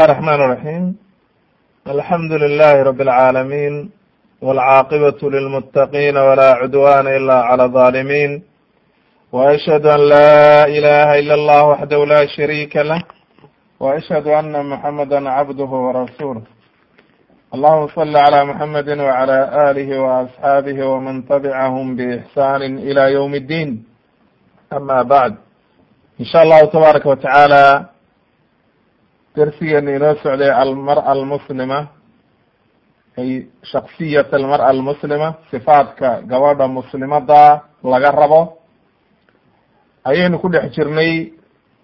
الرحمن الرحيم الحمد لله رب العالمين والعاقبة للمتقين ولا عدوان إلا على الظالمين وأشهد أن لا إله إلا الله وحده لا شريك له وأشهد أن محمدا عبده ورسوله اللهم صل على محمد وعلى آله وأصحابه ومن تبعهم بإحسان إلى يوم الدين أما بعد إن شاء الله تبارك وتعالى darsigeena inoo socday almara almuslima ay shaksiyat almara almuslima sifaadka gabadha muslimada laga rabo ayaynu ku dhex jirnay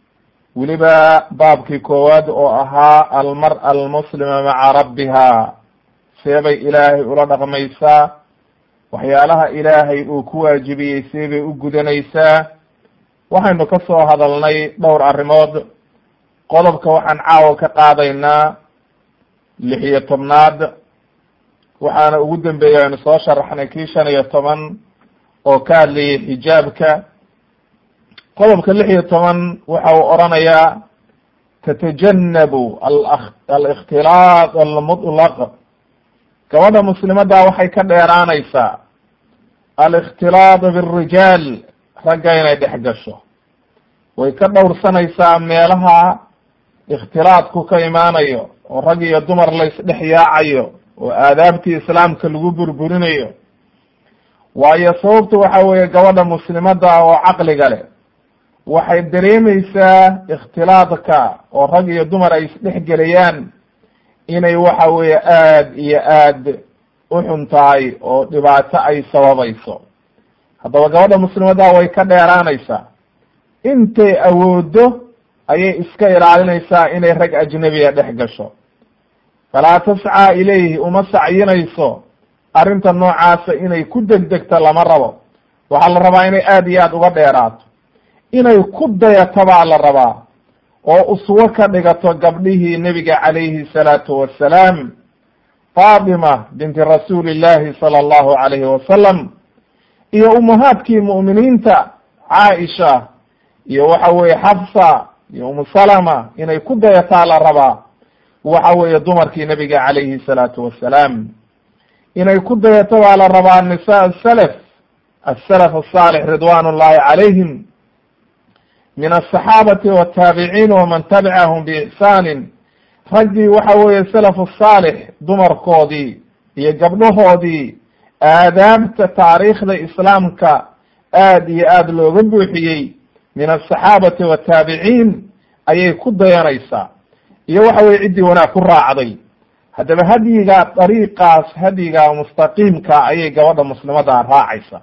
weliba baabkii koowaad oo ahaa almara almuslima maca rabbiha seebay ilaahay ula dhaqmaysaa waxyaalaha ilaahay uu ku waajibiyey seebay u gudanaysaa waxaynu ka soo hadalnay dhowr arrimood qodobka waxaan caawa ka qaadaynaa lix iyo tobnaad waxaana ugu dambeeyay aynu soo sharaxnay kii shan iyo toban oo ka hadlayay xijaabka qodobka lix iyo toban waxa uu oranayaa tatajanabu alikhtilaaq almutlaq gabadha muslimadda waxay ka dheeraanaysaa alikhtilaaq birijaal ragga inay dhex gasho way ka dhowrsanaysaa meelaha ikhtilaadku ka imaanayo oo rag iyo dumar la isdhex yaacayo oo aadaabtii islaamka lagu burburinayo waayo sababtu waxa weeye gabadha muslimadda oo caqliga leh waxay dareemaysaa ikhtilaadka oo rag iyo dumar ay isdhex gelayaan inay waxa weeye aad iyo aad u xun tahay oo dhibaato ay sababayso haddaba gabadha muslimadda way ka dheeraanaysaa intay awoodo ayay iska ilaalinaysaa inay rag ajnabiya dhex gasho falaa tascaa ilayhi uma sacyinayso arrinta noocaasa inay ku degdegto lama rabo waxaa la rabaa inay aad iyo aad uga dheeraato inay ku dayato baa la rabaa oo uswo ka dhigato gabdhihii nebiga calayhi salaatu wassalaam faatima binti rasuuli illahi sala allahu calayhi wasalam iyo umahaadkii mu'miniinta caaisha iyo waxa weeye xafsa iyo umu salama inay ku dayataa la rabaa waxa weeye dumarkii nebiga calayhi salaatu wassalaam inay ku dayato baa la rabaa nisa asalaf asalaf asaalix ridwan ullahi calayhim min asaxaabati wataabiciin waman tabicahum biixsaanin raggii waxa weeye salaf asaalix dumarkoodii iyo gabdhahoodii aadaabta taariikhda islaamka aad iyo aad looga buuxiyey min asaxaabati wataabiciin ayay ku dayanaysaa iyo waxa weye ciddii wanaag ku raacday haddaba hadyiga dariiqaas hadyiga mustaqiimka ayay gabadha muslimadda raacaysa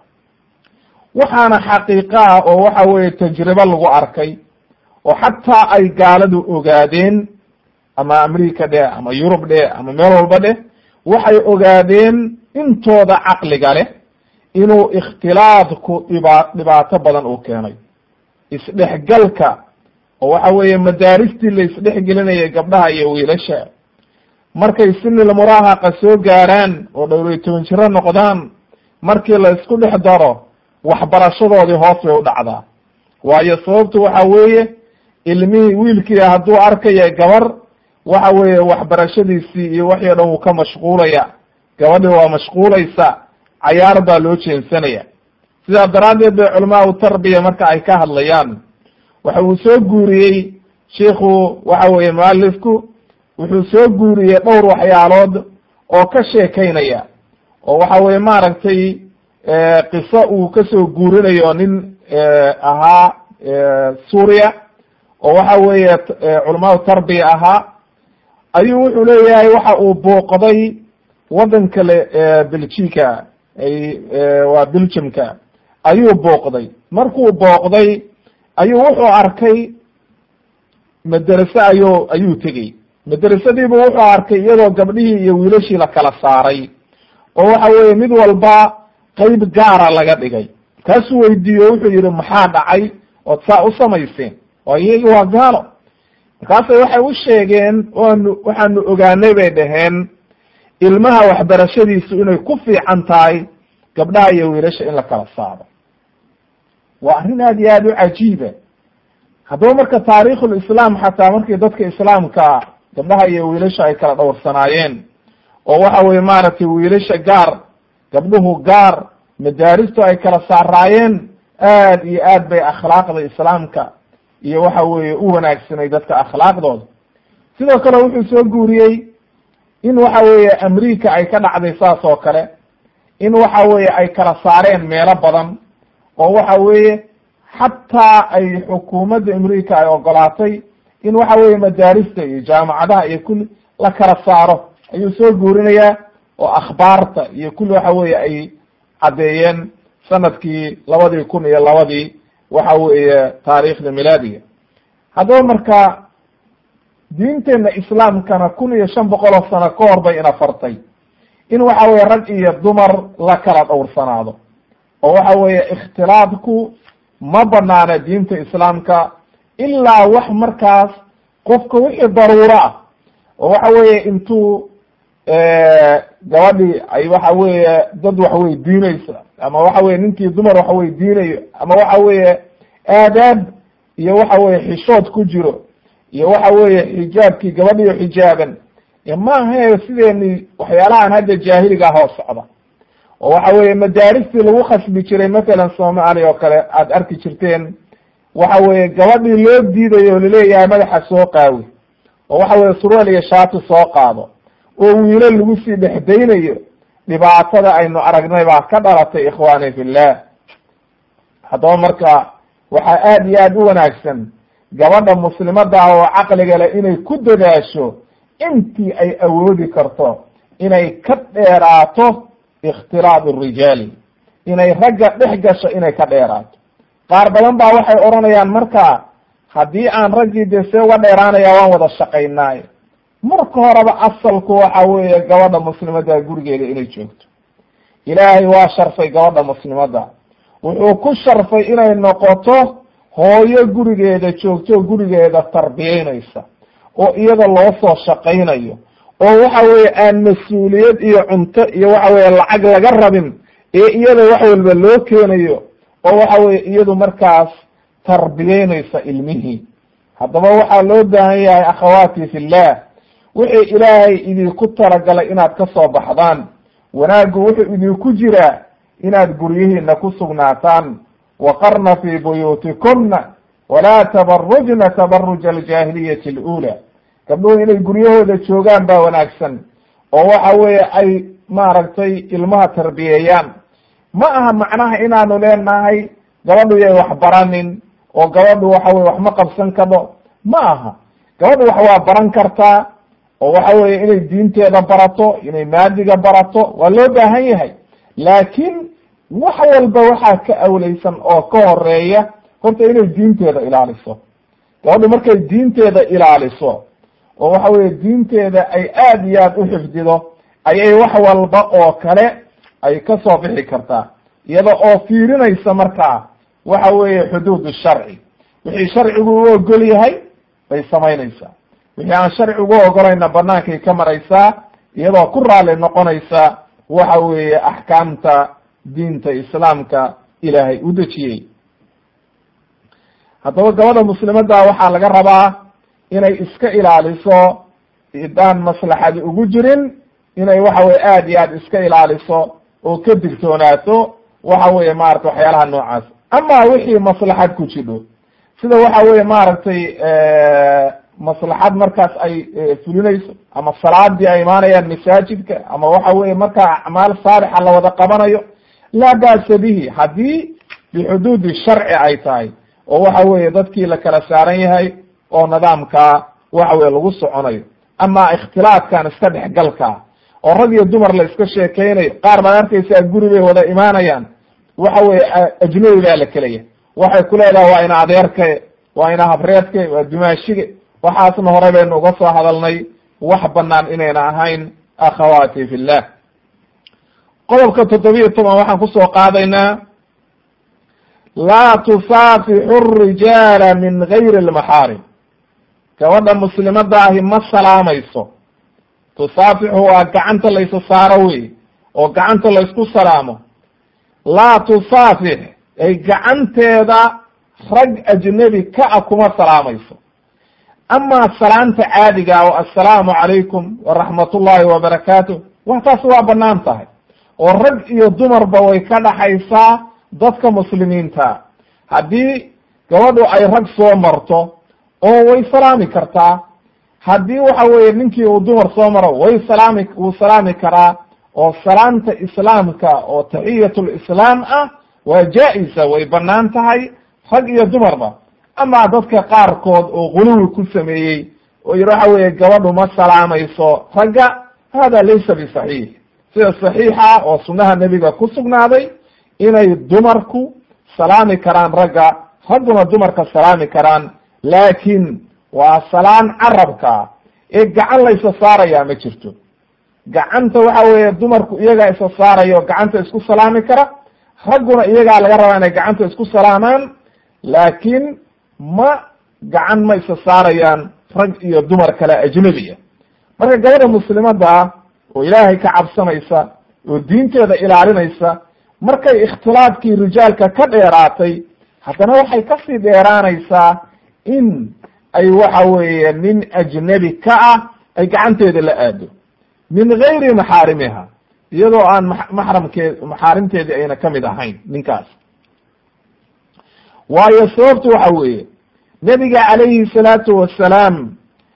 waxaana xaqiiqa ah oo waxa weeye tajribo lagu arkay oo xataa ay gaaladu ogaadeen ama america dheh ama yurub dheh ama meel walba dheh waxay ogaadeen intooda caqliga leh inuu ikhtilaadku dhiba dhibaato badan uu keenay isdhexgalka oo waxa weeye madaaristii la isdhexgelinayay gabdhaha iyo wiilasha markay sinil muraahaqa soo gaaraan oo dhowr iyo toban jiro noqdaan markii la isku dhex daro waxbarashadoodii hoos bay u dhacdaa waayo sababtu waxa weeye ilmihii wiilkii hadduu arkaya gabar waxa weeye waxbarashadiisii iyo waxii o dhan wuu ka mashquulaya gabadhii waa mashquulaysa cayaar baa loo jeensanaya sidaa daraaddeed bay culamaau tarbiya marka ay ka hadlayaan waxa uu soo guuriyey shiikhu waxa weeye mualifku wuxuu soo guuriyey dhowr waxyaalood oo ka sheekaynaya oo waxa weye maaragtay qiso uu kasoo guurinayo nin ahaa suuriya oo waxa weeye culamaau tarbiya ahaa ayuu wuxuu leeyahay waxa uu booqday waddanka le belgica ay waa belgiumka ayuu booqday markuu booqday ayuu wuxuu arkay maderase ayuu ayuu tegey madrasadiibu wuxuu arkay iyadoo gabdhihii iyo wiilashii la kala saaray oo waxa weeye mid walba qeyb gaara laga dhigay kaasuu weydiiyo wuxuu yihi maxaa dhacay ood saa u samayseen oo iyagi waa gaalo markaasay waxay u sheegeen waanu waxaanu ogaanay bay dhaheen ilmaha waxbarashadiisu inay ku fiican tahay gabdhaha iyo wiilasha in la kala saaro waa arrin aad iyo aad u cajiiba haddaba marka taariikhulislaam xataa markii dadka islaamka gabdhaha iyo wiilasha ay kala dhowrsanaayeen oo waxa weye maaragtay wiilasha gaar gabdhuhu gaar madaaristu ay kala saaraayeen aad iyo aad bay akhlaaqda islaamka iyo waxa weeye u wanaagsanay dadka akhlaaqdooda sidoo kale wuxuu soo guuriyey in waxa weeye america ay ka dhacday saas oo kale in waxa weeye ay kala saareen meelo badan oo waxa weeye xataa ay xukuumadda america ay ogolaatay in waxa weeye madaarista iyo jaamacadaha iyo kulli la kala saaro ayuu soo guurinayaa oo akhbaarta iyo kulli waxa weeye ay caddeeyeen sanadkii labadii kun iyo labadii waxa weeye taariikhda milaadiga haddaba marka diinteena islaamkana kun iyo shan boqol oo sano ka hor bay ina fartay in waxa weye rag iyo dumar la kala dhowrsanaado oo waxa weeye ikhtilaadku ma banaana diinta islaamka ilaa wax markaas qofka wixii daruuro ah oo waxa weeye intuu gabadhii ay waxa weeye dad wax weydiinaysa ama waxa weye ninkii dumar wax weydiinayo ama waxa weeye aadaab iyo waxa weye xishood ku jiro iyo waxa weeye xijaabkii gabadhiyo xijaaban maaha sideeni waxyaalahan hadda jaahiliga hoo socda oo waxa weeye madaaristii lagu khasbi jiray mathalan soomaaliya oo kale aada arki jirteen waxa weeye gabadhii loo diidayo o laleeyahay madaxa soo qaawi oo waxa weye surwaal iyo shaati soo qaado oo wiilo lagu sii dhexdaynayo dhibaatada aynu aragnay baa ka dhalatay ikhwaani fillah haddaba marka waxaa aada iyo aada u wanaagsan gabadha muslimada ah oo caqliga leh inay ku dadaasho intii ay awoodi karto inay ka dheeraato ikhtilaad rijaali inay ragga dhex gasho inay ka dheeraato qaar badan baa waxay odhanayaan marka haddii aan raggii dee see uga dheeraanaya waan wada shaqaynaayo marka horeba asalku waxa weeye gabadha muslimada gurigeeda inay joogto ilaahay waa sharfay gabadha muslimada wuxuu ku sharfay inay noqoto hooyo gurigeeda joogto gurigeeda tarbiyeynaysa oo iyada loo soo shaqaynayo oo waxa weeye aan mas-uuliyad iyo cunto iyo waxa weye lacag laga rabin ee iyada wax walba loo keenayo oo waxa weye iyadu markaas tarbiyeynaysa ilmihii haddaba waxaa loo baahan yahay akhawaati fillah wixii ilaahay idinku talagalay inaad ka soo baxdaan wanaaggu wuxuu idinku jiraa inaad guryihiina ku sugnaataan waqarna fi buyuutikuna walaa tabarujna tabaruja aljaahiliyati alula gabdhuhu inay guryahooda joogaan baa wanaagsan oo waxa weeye ay maaragtay ilmaha tarbiyeeyaan ma aha macnaha inaanu leenahay gabadhu yay wax baranin oo gabadhu waxa weye wax ma qabsan karo ma aha gabadhu wax waa baran kartaa oo waxa weye inay diinteeda barato inay maadiga barato waa loo baahan yahay laakiin wax walba waxaa ka awleysan oo ka horeeya horta inay diinteeda ilaaliso gabadhu markay diinteeda ilaaliso oo waxa weye diinteeda ay aad iyo aad u xifdido ayay wax walba oo kale ay ka soo bixi kartaa iyada oo fiirinaysa markaa waxa weeye xuduud sharci wixii sharcigu u ogol yahay bay samaynaysaa wixii aan sharcigu ogolayna banaankay ka maraysaa iyadoo ku raali noqonaysa waxa weeye axkaamta diinta islaamka ilaahay u dejiyey haddaba gabadha muslimada waxaa laga rabaa inay iska ilaaliso idaan maslaxadi ugu jirin inay waxa weye aad iyo aad iska ilaaliso oo ka digtoonaato waxa weye maarata waxyaalaha noocaas ama wixii maslaxad ku jidho sida waxa weye maaragtay maslaxad markaas ay fulinayso ama salaadii ay imaanayaan masaajidka ama waxa weye markaa acmaal saalixa la wada qabanayo laa ba'sa bihi haddii bixuduudi sharci ay tahay oo waxa weye dadkii la kala saaran yahay oo nidaamkaa waxa weye lagu soconayo ama ikhtilaafkan iska dhexgalka oo rag iyo dumar la iska sheekeynayo qaar baad arkaysaa guri bay wada imaanayaan waxa weye ajnabi baa la kelaya waxay ku leedahay waa ina adeerke waa ina habreedke waa dumaashige waxaasna hore baynu uga soo hadalnay wax banaan inayna ahayn akhawaati fillah qodobka toddobiya toban waxaan kusoo qaadaynaa laa tusaafixu rijaala min gayri lmaxaarim gabadha muslimada ahi ma salaamayso tusaafixu waa gacanta laysa saaro wey oo gacanta laysku salaamo laa tusaafix ay gacanteeda rag ajnebi ka a kuma salaamayso amaa salaanta caadiga oo assalaamu calaykum waraxmat ullahi wabarakaatu wa taas waa banaan tahay oo rag iyo dumarba way ka dhaxaysaa dadka muslimiinta haddii gabadhu ay rag soo marto oo way salaami kartaa haddii waxa weeye ninkii uu dumar soo maro way salaami wuu salaami karaa oo salaamta islaamka oo taxiyatulislaam ah waa jaa-isa way banaan tahay rag iyo dumarba amaa dadka qaarkood oo guluwi ku sameeyey oo yidhi waxa weeye gabadhu ma salaamayso ragga hada laysa bisaxiix sida saxiixa oo sunnaha nebiga ku sugnaaday inay dumarku salaami karaan ragga ragguna dumarka salaami karaan laakiin waa salaan carabka ee gacan la isa saaraya ma jirto gacanta waxa weeye dumarku iyagaa isa saaraya oo gacanta isku salaami kara ragguna iyagaa laga rabaa inay gacanta isku salaamaan laakiin ma gacan ma isa saarayaan rag iyo dumar kale ajnebiya marka gabadha muslimada ah oo ilaahay ka cabsanaysa oo diinteeda ilaalinaysa markay ikhtilaafkii rijaalka ka dheeraatay haddana waxay kasii dheeraanaysaa in ay waxa weeye nin ajnebi ka ah ay gacanteeda la aado min gayri maxaarimiha iyadoo aan maxramkeed maxaarimteedii ayna kamid ahayn ninkaas waayo sababtu waxa weeye nebiga calayhi salaatu wasalaam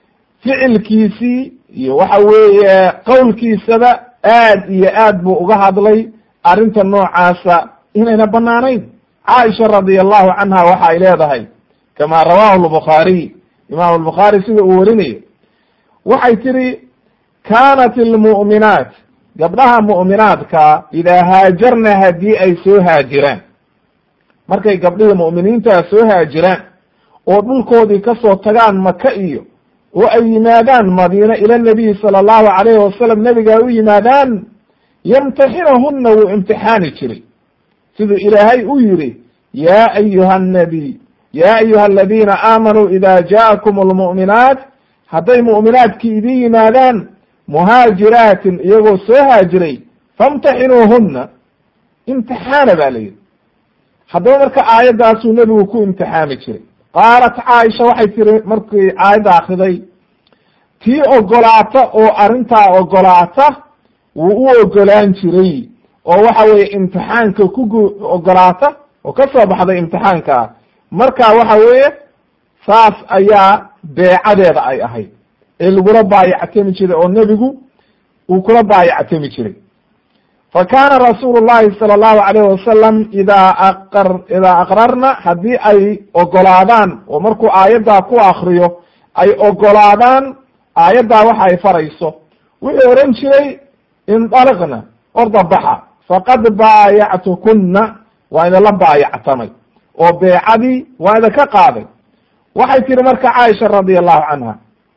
ficilkiisii iyo waxa weeye qowlkiisaba aad iyo aad buu uga hadlay arrinta noocaasa inayna banaanayn caaisha radi allahu canha waxa ay leedahay kama rawahu lbukhaariy imam albukhaari sida uu warinayo waxay tihi kanat almu'minaat gabdhaha mu'minaadka idaa haajarna haddii ay soo haajiraan markay gabdhihii mu'miniintaa soo haajiraan oo dhulkoodii kasoo tagaan maka iyo oo ay yimaadaan madiine ila nabiyi sala allahu calayhi wasalam nebiga u yimaadaan yamtaxinahuna wuu imtixaani jiray siduu ilaahay u yidhi ya ayuha annabiy ya ayuha aladiina aamanuu ida ja'akum almu'minaat hadday mu'minaadkii idin yimaadaan muhaajiraatin iyagoo soo haajiray famtaxinuuhuna imtixaana ba la yidhi haddaba marka aayaddaasuu nebigu ku imtixaami jiray qaalat caaisha waxay tiri markii aayadda akriday tii ogolaata oo arrintaa ogolaata wuu u ogolaan jiray oo waxa weeye imtixaanka ku ogolaata oo ka soo baxday imtixaanka marka waxa weeye saas ayaa beecadeeda ay ahayd ee lagula baayactami jiray oo nebigu uu kula baayactami jiray fa kaana rasuulu llahi sala allahu alayh wasalam idaa aqar idaa aqrarna haddii ay ogolaadaan oo markuu aayaddaa ku akriyo ay ogolaadaan aayaddaa waxa ay farayso wuxuu ohan jiray indaliqna orda baxa faqad baayactukuna waa idinla baayactamay oo beecadii waa idinka qaaday waxay tihi marka caaisha radi allahu canha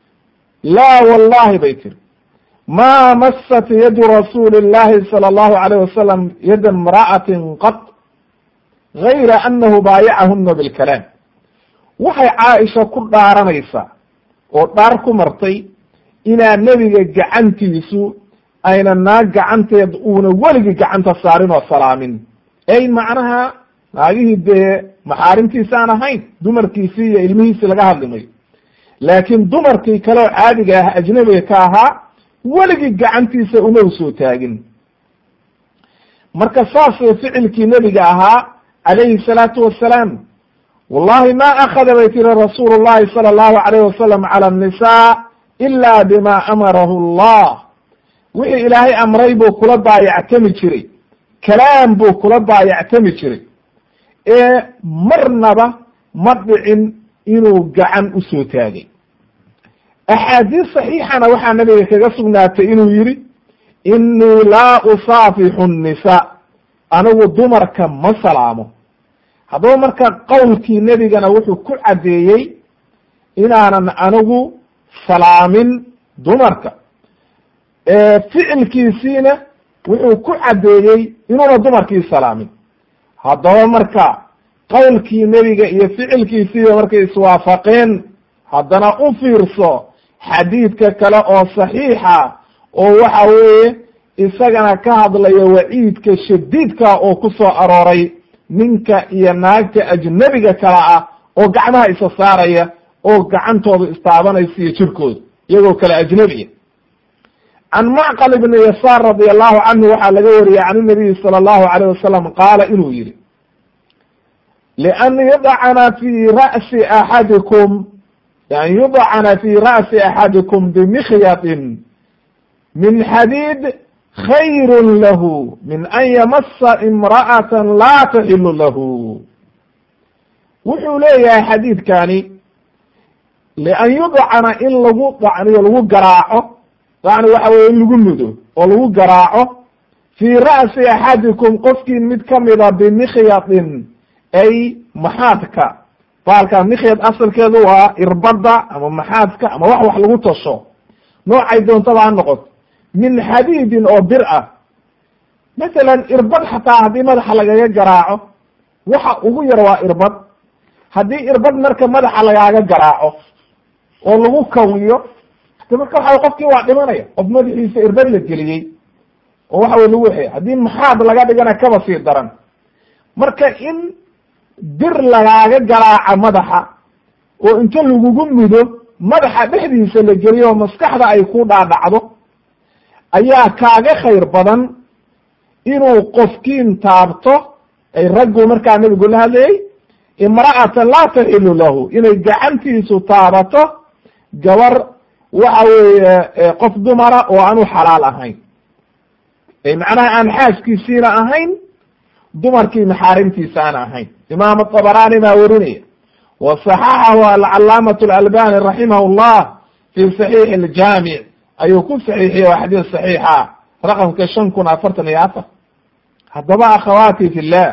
laa wallahi bay tiri ma masat yadu rasuuli اllahi salى اllahu alayh wasalam yada imra'atin qad gayra anahu baayacahuna bilkalaam waxay caaisha ku dhaaranaysaa oo dhaar ku martay inaa nebiga gacantiisu ayna naag gacanteed uuna weligii gacanta saarin oo salaamin ey macnaha naagihii dee maxaarimtiisa aan ahayn dumarkiisii iyo ilmihiisii laga hadlimayo laakiin dumarkii kale oo caadiga ah ajnabiga ka ahaa weligii gacantiisa uma usoo taagin marka saasoo ficilkii nebiga ahaa calayhi salaatu wasalaam wallahi ma akada bay tiri rasuulu llahi sala allahu alayh wasalam cala annisaa ila bima amarahu allah wixii ilaahay amray buu kula baayactami jiray kalaam buu kula baayactami jiray ee marnaba ma dhicin inuu gacan usoo taagay axaadiis saxiixana waxaa nabiga kaga sugnaatay inuu yihi inii laa usaafixu nnisaa anigu dumarka ma salaamo haddaba marka qowlkii nebigana wuxuu ku caddeeyey inaanan anigu salaamin dumarka ficilkiisiina wuxuu ku caddeeyey inuuna dumarkii salaamin haddaba marka qowlkii nebiga iyo ficilkiisiiba markay iswaafaqeen haddana u fiirso xadiidka kale oo saxiixa oo waxa weeye isagana ka hadlaya waciidka shadiidka oo ku soo arooray ninka iyo naagta ajnebiga kale ah oo gacmaha isa saaraya oo gacantooda istaabanaysa iyo jirkooda iyagoo kale ajnabiya can macqal ibni yasaar radi allahu canhu waxaa laga wariyey can inabiyi sala allahu alayh wasalam qaala inuu yihi lian yudcana fi ra'si axadikum an yudcana fi ra'si axadikum bimikhyadin min xadiid khayru lahu min an yamasa imra'ata laa taxilu lahu wuxuu leeyahay xadiidkani lian yudcana in lagu dacniyo lagu garaaco dacni waxa weye in lagu mudo oo lagu garaaco fii ra'si axadikum qofkii mid kamida bimikhyadin ay maxaadka baalka mikhyad asalkeedu waa irbada ama maxaadka ama wax wax lagu tasho noocay doontaba ha noqoto min xadiidin oo bir ah masalan irbad xataa haddii madaxa lagaga garaaco waxa ugu yar waa irbad haddii irbad marka madaxa lagaaga garaaco oo lagu kawiyo de marka waxa qofkii waa dhimanaya qof madaxiisa irbad la geliyey oo waxa wey lagu waxey haddii maxaad laga dhigana kaba sii daran marka in bir lagaaga garaaca madaxa oo inta lagugu mudo madaxa dhexdiisa la geliyo oo maskaxda ay ku dhaadhacdo ayaa kaaga khayr badan inuu qofkiin taabto ay raggu markaa nebigu la hadlayey imra'atan laa taxilu lahu inay gacantiisu taabato gabar waxa weeye qof dumara oo aan u xalaal ahayn ay macnaha aan xaaskiisiina ahayn dumarkii maxaarimtiisa aan ahayn imaam aطabarani baa werinaya wa صaxaxahu alcalaamaة اlalbani raximah اllah fi صaxiix اljaamic ayuu ku saxiixiye waa xadiis صaxiixa raqamka shan kun afartan iyo afar haddaba akhawaati fi llah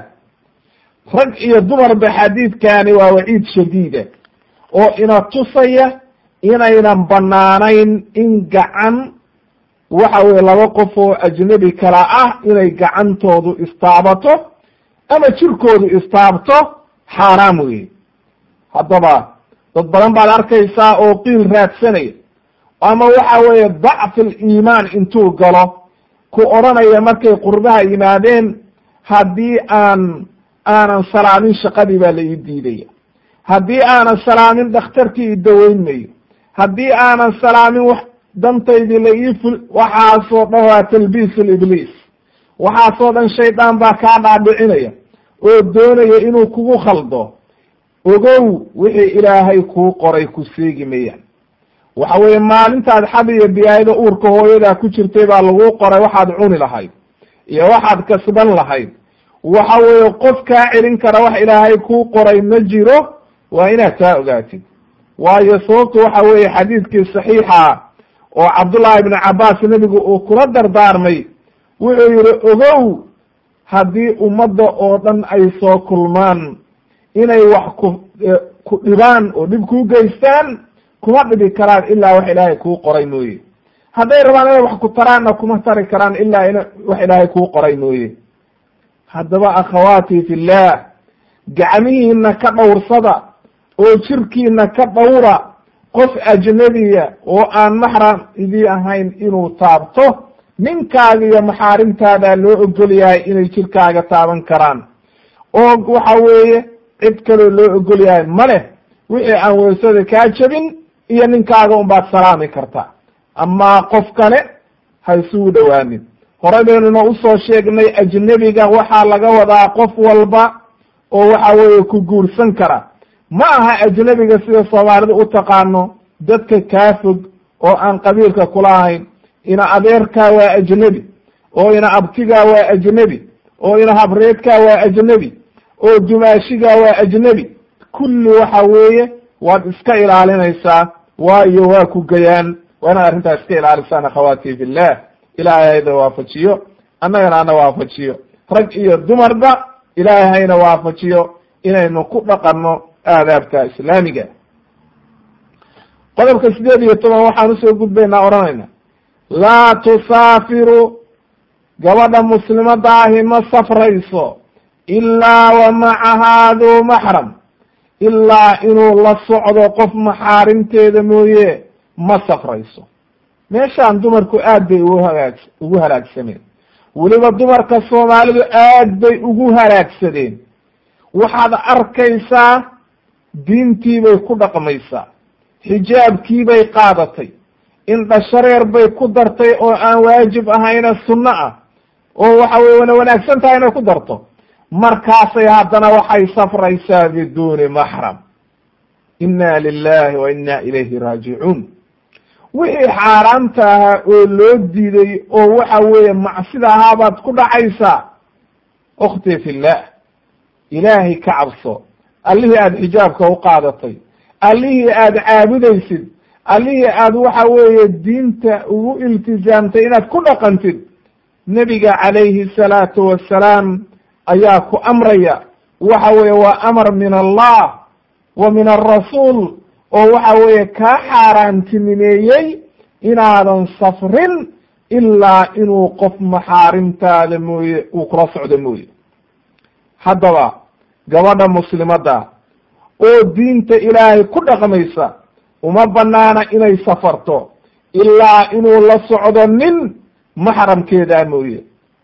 rag iyo dumarba xadiidkani waa waciid shadiida oo ina tusaya inaynan banaanayn in gacan waxa weye laba qof oo ajnebi kala ah inay gacantoodu istaabato ama jirkoodu istaabto xaaraam weye haddaba dad badan baad arkaysaa oo qiil raadsanaya ama waxa weeye dacfi liimaan intuu galo ku odhanaya markay qurbaha yimaadeen haddii aan aanan salaamin shaqadii baa la ii diidaya haddii aanan salaamin dhakhtarkii i daweynmayo haddii aanan salaamin wax dantaydii la ii ful waxaasoo dhan waa talbiis libliis waxaasoo dhan shaydaan baa kaa dhaadhicinaya oo doonaya inuu kugu khaldo ogow wixii ilaahay kuu qoray ku seegi mayaan waxa weeye maalintaad xad iyo biyaayada uurka hooyadaa ku jirtay baa laguu qoray waxaad cuni lahayd iyo waxaad kasban lahayd waxa weeye qof kaa celin kara wax ilaahay kuu qoray ma jiro waa inaad taa ogaatid waayo sababtu waxa weeye xadiidkii saxiixa oo cabdullahi ibnu cabaas nebigu uu kula dardaarmay wuxuu yihi ogow haddii ummadda oo dhan ay soo kulmaan inay wax ku ku dhibaan oo dhib kuu geystaan kuma dhibi karaan ilaa wax ilaahay kuu qoray mooye hadday rabaan inay wax ku taraanna kuma tari karaan ilaa in wax ilaahay kuu qoray mooye haddaba akhawaati fillah gacmihiina ka dhowrsada oo jirkiina ka dhowra qof ajnabiya oo aan maxram idii ahayn inuu taabto ninkaaga iyo maxaarimtaadaa loo ogol yahay inay jirkaaga taaban karaan oo waxa weeye cid kaloo loo ogol yahay ma leh wixii aan weysada kaa jebin iyo ninkaaga unbaad salaami kartaa amaa qof kale ha isugu dhowaanin hore baynuna usoo sheegnay ajnebiga waxaa laga wadaa qof walba oo waxa weeye ku guursan kara ma aha ajnebiga sida soomaalida u taqaano dadka kaa fog oo aan qabiilka kula ahayn ina adeerkaa waa ajnebi oo ina abtigaa waa ajnebi oo ina habreedkaa waa ajnebi oo dumaashigaa waa ajnebi kulli waxa weeye waad iska ilaalinaysaa waayo waa ku gayaan waa inaad arrintaa iska ilaalisaan akhawaati fillah ilaahay hayda waafajiyo annagana ana waafajiyo rag iyo dumarba ilaahay hayna waafajiyo inaynu ku dhaqanno aadaabta islaamiga qodobka sideed iyo toban waxaan usoo gudbaynaa odhanayna laa tusaafiru gabadha muslimada ahi ma safrayso ilaa wa macahaa duu maxram ilaa inuu la socdo qof maxaarimteeda mooye ma safrayso meeshaan dumarku aad bay ugu hagaag ugu halaagsameen weliba dumarka soomaalidu aad bay ugu halaagsadeen waxaad arkaysaa diintii bay ku dhaqmaysaa xijaabkiibay qaadatay indhashareer bay ku dartay oo aan waajib ahayna sunno ah oo waxa weye wana wanaagsan tahay inay ku darto markaasay haddana waxay safraysaa biduuni maxram inna lilahi wa inna ilayhi raajicuun wixii xaaraamta ahaa oo loo diiday oo waxa weeye macsida ahaabaad ku dhacaysaa ukhti fillah ilaahay ka cabso allihii aada xijaabka u qaadatay allihii aada caabudaysid allihii aada waxa weeye diinta ugu iltizaamtay inaad ku dhaqantid nebiga calayhi salaatu wassalaam ayaa ku amraya waxa weeye waa amar min allah wa min alrasuul oo waxa weeye kaa xaaraantinimeeyey inaadan safrin ilaa inuu qof maxaarimtaada mooye uu kula socdo mooye haddaba gabadha muslimadda oo diinta ilaahay ku dhaqmaysa uma banaana inay safarto ilaa inuu la socdo nin maxramkeedaa mooye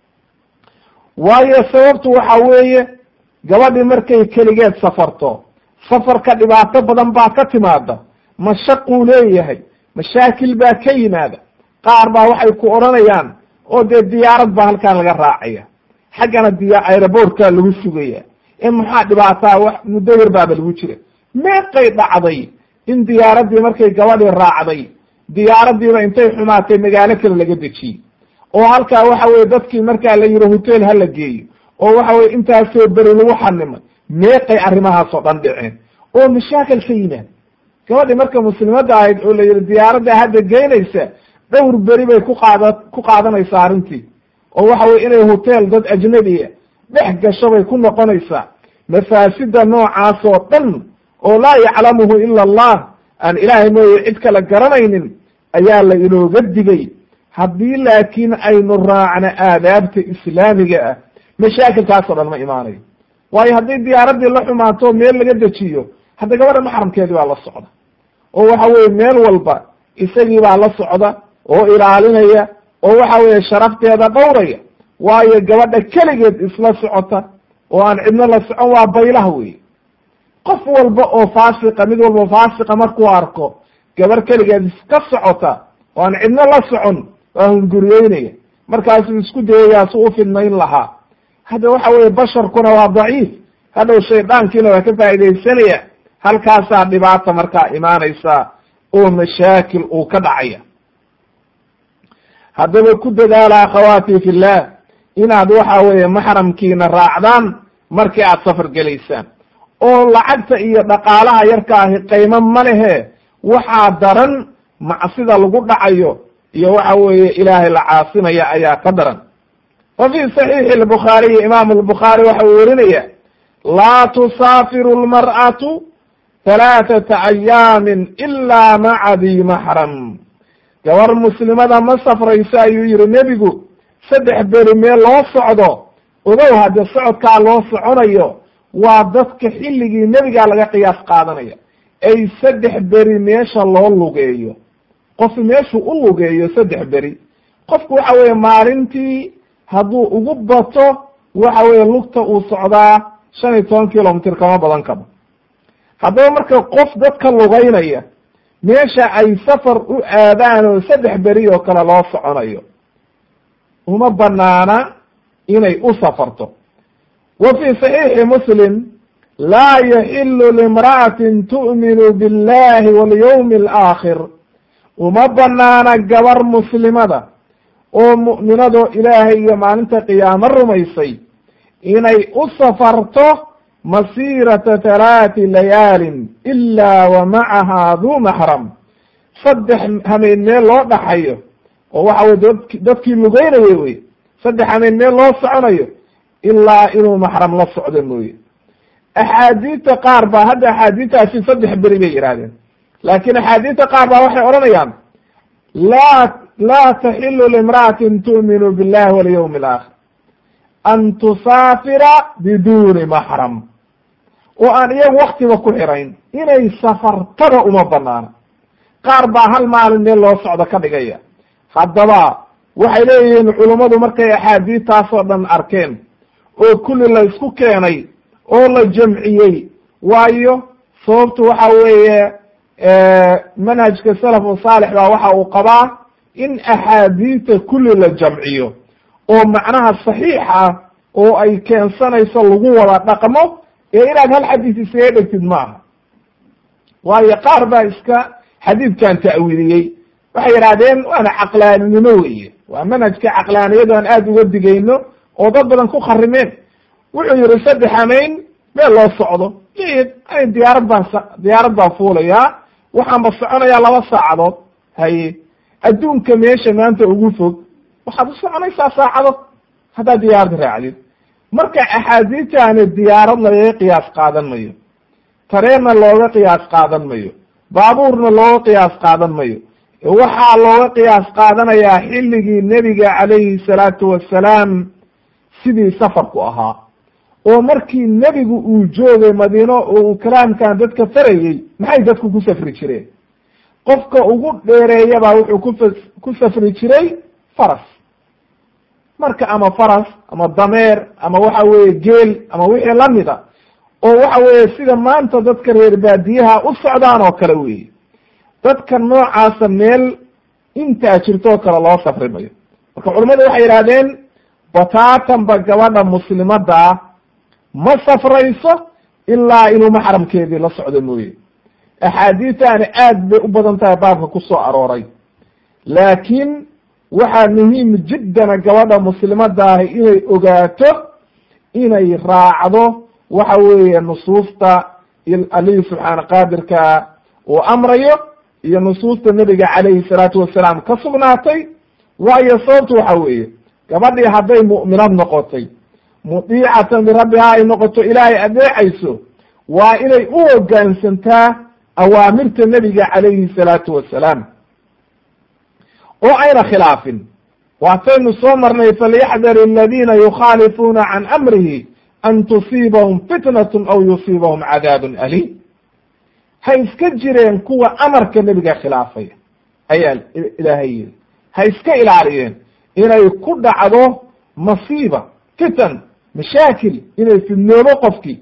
waayo sababtu waxa weeye gabadhi markay keligeed safarto safarka dhibaato badan baa ka timaada mashaquu leeyahay mashaakil baa ka yimaada qaar baa waxay ku odhanayaan oo dee diyaarad baa halkaan laga raacaya xaggana diya aerobortka lagu sugaya ee maxaa dhibaataa wax muddo yar baaba lagu jira meeqay dhacday in diyaaraddii markay gabadhii raacday diyaaraddiiba intay xumaatay magaalo kale laga dejiyey oo halkaa waxa weye dadkii markaa la yihi hotel ha la geeyo oo waxa weye intaasoo beri lagu xanimay meeqay arrimahaasoo dhan dhiceen oo mashaakil ka yimaad gabadhii marka muslimadda ahayd oo la yihi diyaaradda hadda geynaysa dhowr beri bay ku qaada ku qaadanaysaa arrintii oo waxa weye inay hotel dad ajnabiya dhex gasho bay ku noqonaysaa mafaasida noocaas oo dhan oo laa yaclamuhu ila allah aan ilaahay mooye cid kale garanaynin ayaa la inooga digay haddii laakiin aynu raacno aadaabta islaamiga ah mashaakilkaasoo dhan ma imaanayo waayo haddii diyaaraddii la xumaato meel laga dejiyo hadda gabadha maxramkeedii baa la socda oo waxa weye meel walba isagii baa la socda oo ilaalinaya oo waxa weye sharafteeda dhowraya waayo gabadha keligeed isla socota oo aan cidno la socon waa baylaha wey qof walba oo faasiqa mid walba faasiqa markuu arko gabar keligeed iska socota oo aan cidno la socon waa hunguriyeynaya markaasuu isku dayayaa si u fidnayn lahaa hadda waxa weye basharkuna waa daciif hadhow shaydaankiina waa ka faaidaysanaya halkaasaa dhibaata markaa imaanaysa oo mashaakil uu ka dhacaya haddaba ku dadaala akhawaati fillah inaad waxa weeye maxramkiina raacdaan markii aad safar gelaysaan oo lacagta iyo dhaqaalaha yarka ahi qaymo ma lehe waxaa daran macsida lagu dhacayo iyo waxa weeye ilaahay la caasinaya ayaa ka daran wa fi saxiixi albukhaariyi imaamu albukhaari waxa uu werinaya laa tusaafiru lmar'atu halaathata ayaamin ilaa maca di maxram gabar muslimada ma safrayso ayuu yihi nebigu saddex beri meel loo socdo ogow hadde socodkaa loo soconayo waa dadka xilligii nebigaa laga qiyaas qaadanaya ay saddex beri meesha loo lugeeyo qof meeshuu u lugeeyo saddex beri qofku waxa weeye maalintii hadduu ugu bato waxa weeye lugta uu socdaa shan iyo toban kilomitr kama badan kaba haddaba marka qof dadka lugaynaya meesha ay safar u aadaan oo saddex beri oo kale loo soconayo uma banaana inay u safarto wa fi saxiixi muslim laa yaxilu limra'atin tu'minu billahi walyawmi alaakhir uma banaana gabar muslimada oo mu'minadoo ilaahay iyo maalinta qiyaamo rumaysay inay u safarto masiirata halaati layaalin ilaa wa macahaa duu maxram saddex hameen meel loo dhaxayo oo waxa weye dad dadkii lugeynayo wey saddex hameen meel loo soconayo ilaa inuu maxram la socdo mooye axaadiidta qaar baa hadda axaadiidtaasi saddex beri bay yidhahdeen laakiin axaadiidta qaar baa waxay odhanayaan laa laa taxilu limra'atin tu'minu billahi walyawmi alaakhir an tusaafira biduuni maxram oo aan iyagu waktiba ku xirayn inay safartada uma banaana qaar baa hal maalin meel loo socdo ka dhigaya haddaba waxay leeyihiin culummadu markay axaadiidtaasoo dhan arkeen oo kulli la isku keenay oo la jamciyey waayo sababtu waxa weeye manhajka salafu saalix baa waxa uu qabaa in axaadiita kulli la jamciyo oo macnaha saxiixa oo ay keensanayso lagu wada dhaqmo ee inaad hal xadiis isaga dhegtid ma aha waayo qaar baa iska xadiidkan ta'wiiliyey waxay yidhahdeen waana caqlaaninimo weeye waa manhajka caqlaaniyadu aan aada uga digayno oo dad badan ku kharimeen wuxuu yihi saddex amayn meel loo socdo jayid ani diyaarad baan diyaarad baan fuulayaa waxaanba soconayaa laba saacadood haye adduunka meesha maanta ugu fog waxaad u soconaysaa saacadood haddaad diyaarad raacdid marka axaadiitaani diyaarad lagaga qiyaas qaadan mayo tareenna looga qiyaas qaadan mayo baabuurna looga qiyaas qaadan mayo waxaa looga qiyaas qaadanayaa xilligii nebiga calayhi salaatu wassalaam sidii safarku ahaa oo markii nebigu uu joogay madiino oo uu kalaamkan dadka farayey maxay dadku ku safri jireen qofka ugu dheereeyabaa wuxuu kufa ku safri jiray faras marka ama faras ama dameer ama waxa weeye geel ama wixii lamida oo waxa weeye sida maanta dadka reer baadiyaha u socdaan oo kale weeye dadka noocaasa meel intaa jirtoo kale loo safri mayo marka culimmadu waxay yidhahdeen bataatanba gabadha muslimadda ah ma safrayso ilaa inuu maxramkeedii la socdo mooye axaadiitaani aad bay u badan tahay baabka ku soo arooray laakiin waxaa muhiim jiddana gabadha muslimadda ahi inay ogaato inay raacdo waxa weeye nusuusta alihi subxaana qaadirka uu amrayo iyo nusuusta nebiga calayhi salaatu wasalaam ka sugnaatay waayo sababtu waxa weeye gabadhii hadday mu'minad noqotay mudiicatan birabbiha ay noqoto ilaahay adeecayso waa inay u hoggaansantaa awaamirta nebiga calayhi salaatu wasalaam oo ayna khilaafin waataynu soo marnay falyaxdar aladiina yukhaalifuuna can amrihi an tusiibahum fitnatun aw yusiibahum cadaabun aliim ha iska jireen kuwa amarka nebiga khilaafaya ayaa ilaahay yiri ha iska ilaaliyeen inay ku dhacdo masiiba fitan mashaakil inay fidnoobo qofkii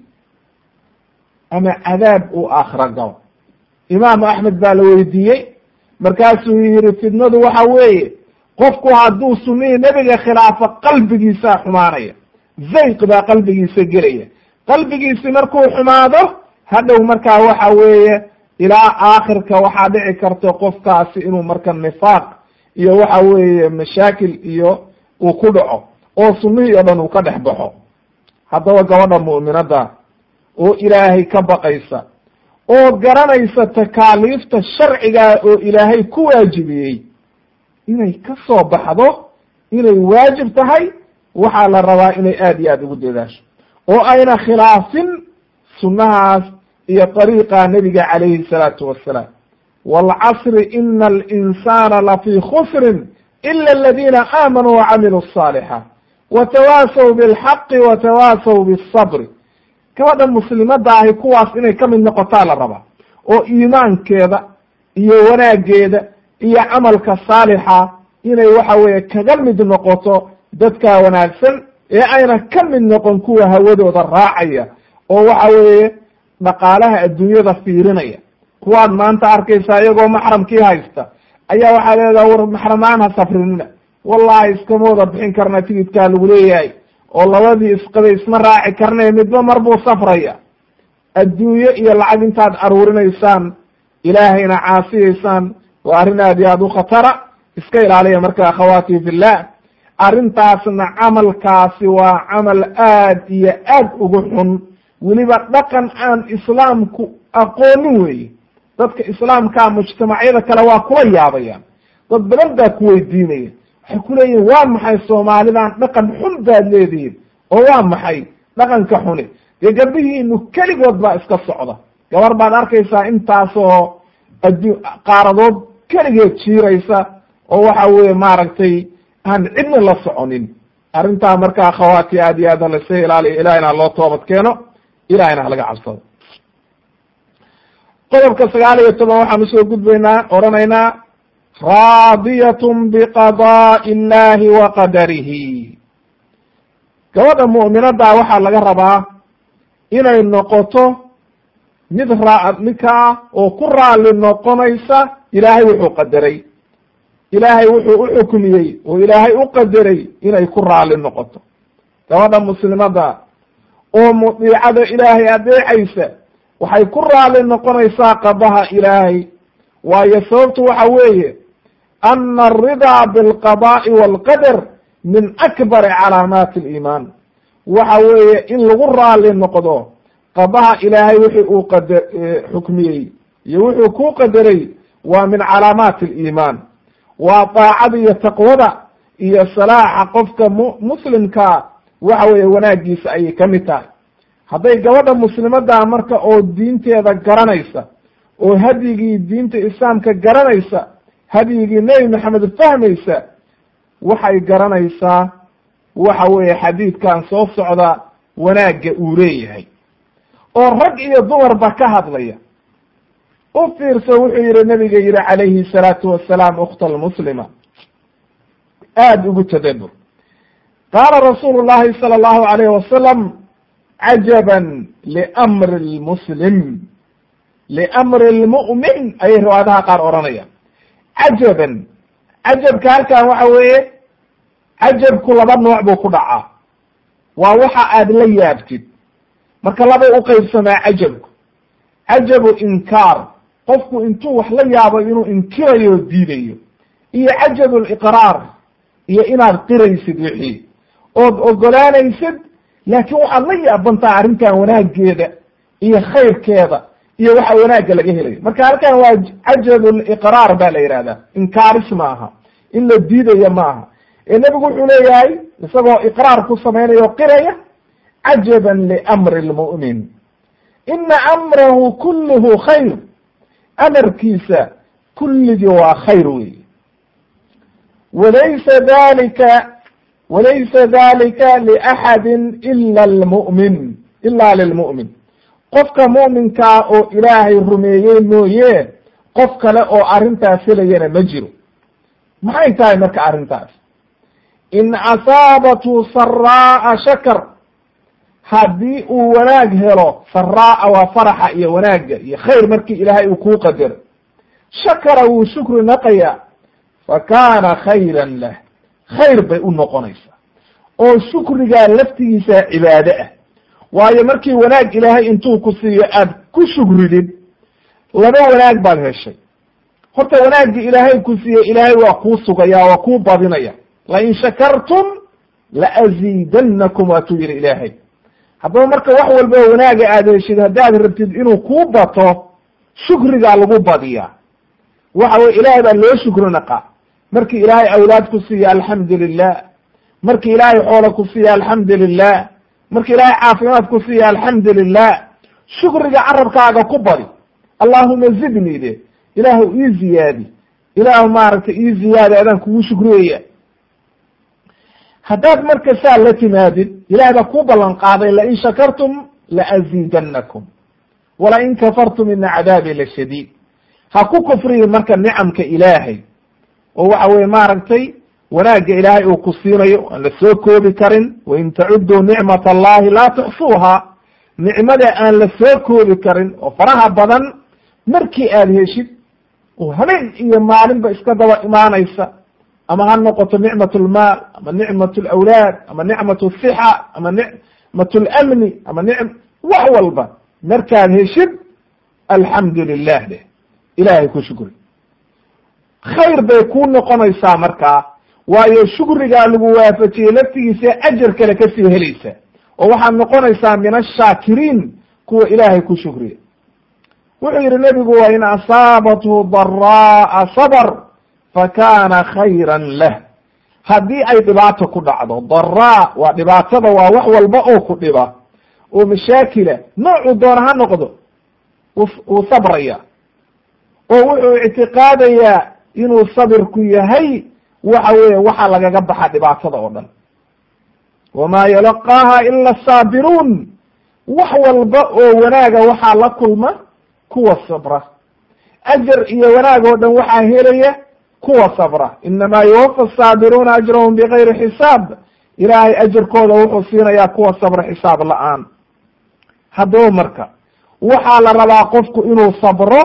ama cadaab uu aakhira galo imaamu axmed baa la weydiiyey markaasuu yihi fidnadu waxa weeye qofku hadduu sunihii nebiga khilaafo qalbigiisaa xumaanaya zayq baa qalbigiisa gelaya qalbigiisi markuu xumaado hadhow markaa waxa weeye ilaa aakhirka waxaa dhici karta qofkaasi inuu marka nifaaq iyo waxa weeye mashaakil iyo uu ku dhaco oo sunnihii o dhan uu ka dhex baxo haddaba gabadha mu'minadda oo ilaahay ka baqaysa oo garanaysa takaaliifta sharcigaa oo ilaahay ku waajibiyey inay ka soo baxdo inay waajib tahay waxaa la rabaa inay aad iyo aad ugu dadaasho oo ayna khilaafin sunnahaas iyo dariiqa nebiga calayhi salaatu wassalaam waalcasri ina alinsaana lafii khusrin ila aladiina aamanuu wacamiluu asaalixaat watawaasaw bilxaqi watawaasaw bisabri gabadha muslimadda ahi kuwaas inay ka mid noqotaa la rabaa oo iimaankeeda iyo wanaaggeeda iyo camalka saalixa inay waxa weeye kaga mid noqoto dadkaa wanaagsan ee ayna ka mid noqon kuwa hawadooda raacaya oo waxa weeye dhaqaalaha adduunyada fiirinaya kuwaad maanta arkaysaa iyagoo maxramkii haysta ayaa waxaa leedaha war maxramaan ha safrinina wallahi iskama wada bixin karna tigidkaa lagu leeyahay oo labadii isqabay isma raaci karnay midba mar buu safraya adduunye iyo lacag intaad aruurinaysaan ilaahayna caasiyaysaan waa arrin aad iyo aad u khatara iska ilaaliya marka akhawaati fillah arrintaasna camalkaasi waa camal aad iyo aad ugu xun weliba dhaqan aan islaamku aqoonin weeye dadka islaamkaa mujtamacyada kale waa kula yaabayaan dad badan baa ku weydiinaya waxay ku leeyihin waa maxay soomaalidan dhaqan xun baad leedihiin oo waa maxay dhaqanka xuni dee gabdhihiinu keligood baa iska socda gabar baad arkaysaa intaasoo addu qaaradood keligeed jiiraysa oo waxa weeye maaragtay aan cidna la soconin arrintaa markaa akhawaati aad iyo aad halasa ilaaliyo ilahina haloo toobad keeno ilahina halaga cabsado qodobka sagaal iyo toban waxaan usoo gudbaynaa odhanaynaa raadiyatun biqadaa'i illahi wa qadarihi gabadha mu'minaddaa waxaa laga rabaa inay noqoto mid raa ninkaa oo ku raali noqonaysa ilaahay wuxuu qadaray ilaahay wuxuu u xukmiyey oo ilaahay u qadaray inay ku raali noqoto gabadha muslimada oo mudiicada ilaahay adeecaysa waxay ku raali noqonaysaa qadaha ilaahay waayo sababtu waxa weeye ana alridaa bilqada'i walqadar min akbari calaamaati aliimaan waxa weeye in lagu raali noqdo qadaha ilaahay wixii uu qada xukmiyey iyo wuxuu kuu qadaray waa min calaamaati aliimaan waa daacada iyo taqwada iyo salaaxa qofka mu muslimkaa waxa weeye wanaagiisa ayay ka mid tahay hadday gabadha muslimadaa marka oo diinteeda garanaysa oo hadyigii diinta islaamka garanaysa hadyigii nebi maxamed fahmaysa waxay garanaysaa waxa weeye xadiidkan soo socda wanaagga uu leeyahay oo rag iyo dumarba ka hadlaya u fiirso wuxuu yihi nabiga yihi calayhi salaatu wasalaam ukhta almuslima aada ugu tadabur qaala rasuulu llahi sala allahu alayh wasalam cajaban liamri lmuslim liamri lmu'min ayay riwaayadaha qaar odhanayaan cajaban cajabka halkan waxa weeye cajabku laba nooc buu ku dhacaa waa waxa aad la yaabtid marka labay u qeybsamaa cajabku cajabu inkaar qofku intuu wax la yaabo inuu inkirayo o diidayo iyo cajabu liqraar iyo inaad qiraysid wixii ood ogolaanaysid laakiin waxaad la yaabantaa arrintan wanaageeda iyo khayrkeeda iyo waxa wanaagga laga helayo marka halkan waa cajabu liqraar ba la yihahdaa inkaaris ma aha in la diidayo ma aha ee nebigu wuxuu leeyahay isagoo iqraar ku samaynayo o qiraya cajaban liamri lmu'min ina amrahu kulluhu khayr amarkiisa kulligii waa khayr wey walaysa dalika walaysa dalika liaxadi ila lmu'min ila lilmu'min qofka mu'minkaa oo ilaahay rumeeyey mooye qof kale oo arrintaas helayana ma jiro maxay tahay marka arrintaas in asaabathu saraa'a shakar haddii uu wanaag helo saraa'a waa faraxa iyo wanaagga iyo khayr markii ilaahay uu kuu qadaro shakara wuu shukri naqaya fa kaana khayran lah khayr bay u noqonaysaa oo shukrigaa laftigiisa cibaado ah waayo markii wanaag ilaahay intuu ku siiyo aad ku shukridid laba wanaag baad heshay horta wanaaggii ilaahay ku siiyey ilaahay waa kuu sugaya waa kuu badinaya lain shakartum laaziidannakum waatuu yihi ilaahay haddaba marka wax walba wanaaga aad heshid haddaad rabtid inuu kuu bato shukrigaa lagu badiyaa waxa weye ilaahay baa loo shukri naqa markii ilaahay awlaad ku siiya alxamdu lilah markii ilaahay xoola ku siiya alxamdu lilah markii ilaahay caafimaad ku siiya alxamdu lilah shukriga carabkaaga ku badi allahuma zidnii de ilaahu ii ziyaadi ilaahu maaragtay ii ziyaadi adaan kugu shukriyaya haddaad marka saa la timaadid ilahay baa ku ballan qaaday lain shakartum laaziidannakum walain kafartum ina cadaabi la shadiid ha ku kufriyin marka nicamka ilaahay oo waxa weye maaragtay wanaagga ilaahay uu ku siinayo aan la soo koobi karin wain tacuduu nicmat allahi laa tuxsuuha nicmada aan la soo koobi karin oo faraha badan markii aad heshid oo habeen iyo maalinba iska daba imaanaysa ama ha noqoto nicmat lmaal ama nicmat lawlaad ama nicmat sixa ama nicmat lamni ama nicm wax walba markaad heshid alxamdu lilah deh ilahay ku shukri khayr bay kuu noqonaysaa markaa waayo shukrigaa lagu waafajiyey laftigiisa ajar kale kasii helaysa oo waxaad noqonaysaa min ashaakiriin kuwa ilaahay ku shukriya wuxuu yihi nebigu wa in asaabathu daraa'a sabr fakana khayra lah haddii ay dhibaato ku dhacdo daraa waa dhibaatada waa wax walba oo ku dhiba oo mashaakila noocuu doona ha noqdo wuu sabraya oo wuxuu ictiqaadayaa inuu sabirku yahay waxa weeye waxa lagaga baxa dhibaatada oo dhan wamaa yalaqaaha ila asaabiruun wax walba oo wanaaga waxaa la kulma kuwa sabra ajar iyo wanaag oo dhan waxaa helaya kuwa sabra inamaa yuwafa asaabiruuna ajrahum bigayri xisaab ilaahay ajarkooda wuxuu siinayaa kuwa sabra xisaab la-aan haddaba marka waxaa la rabaa qofku inuu sabro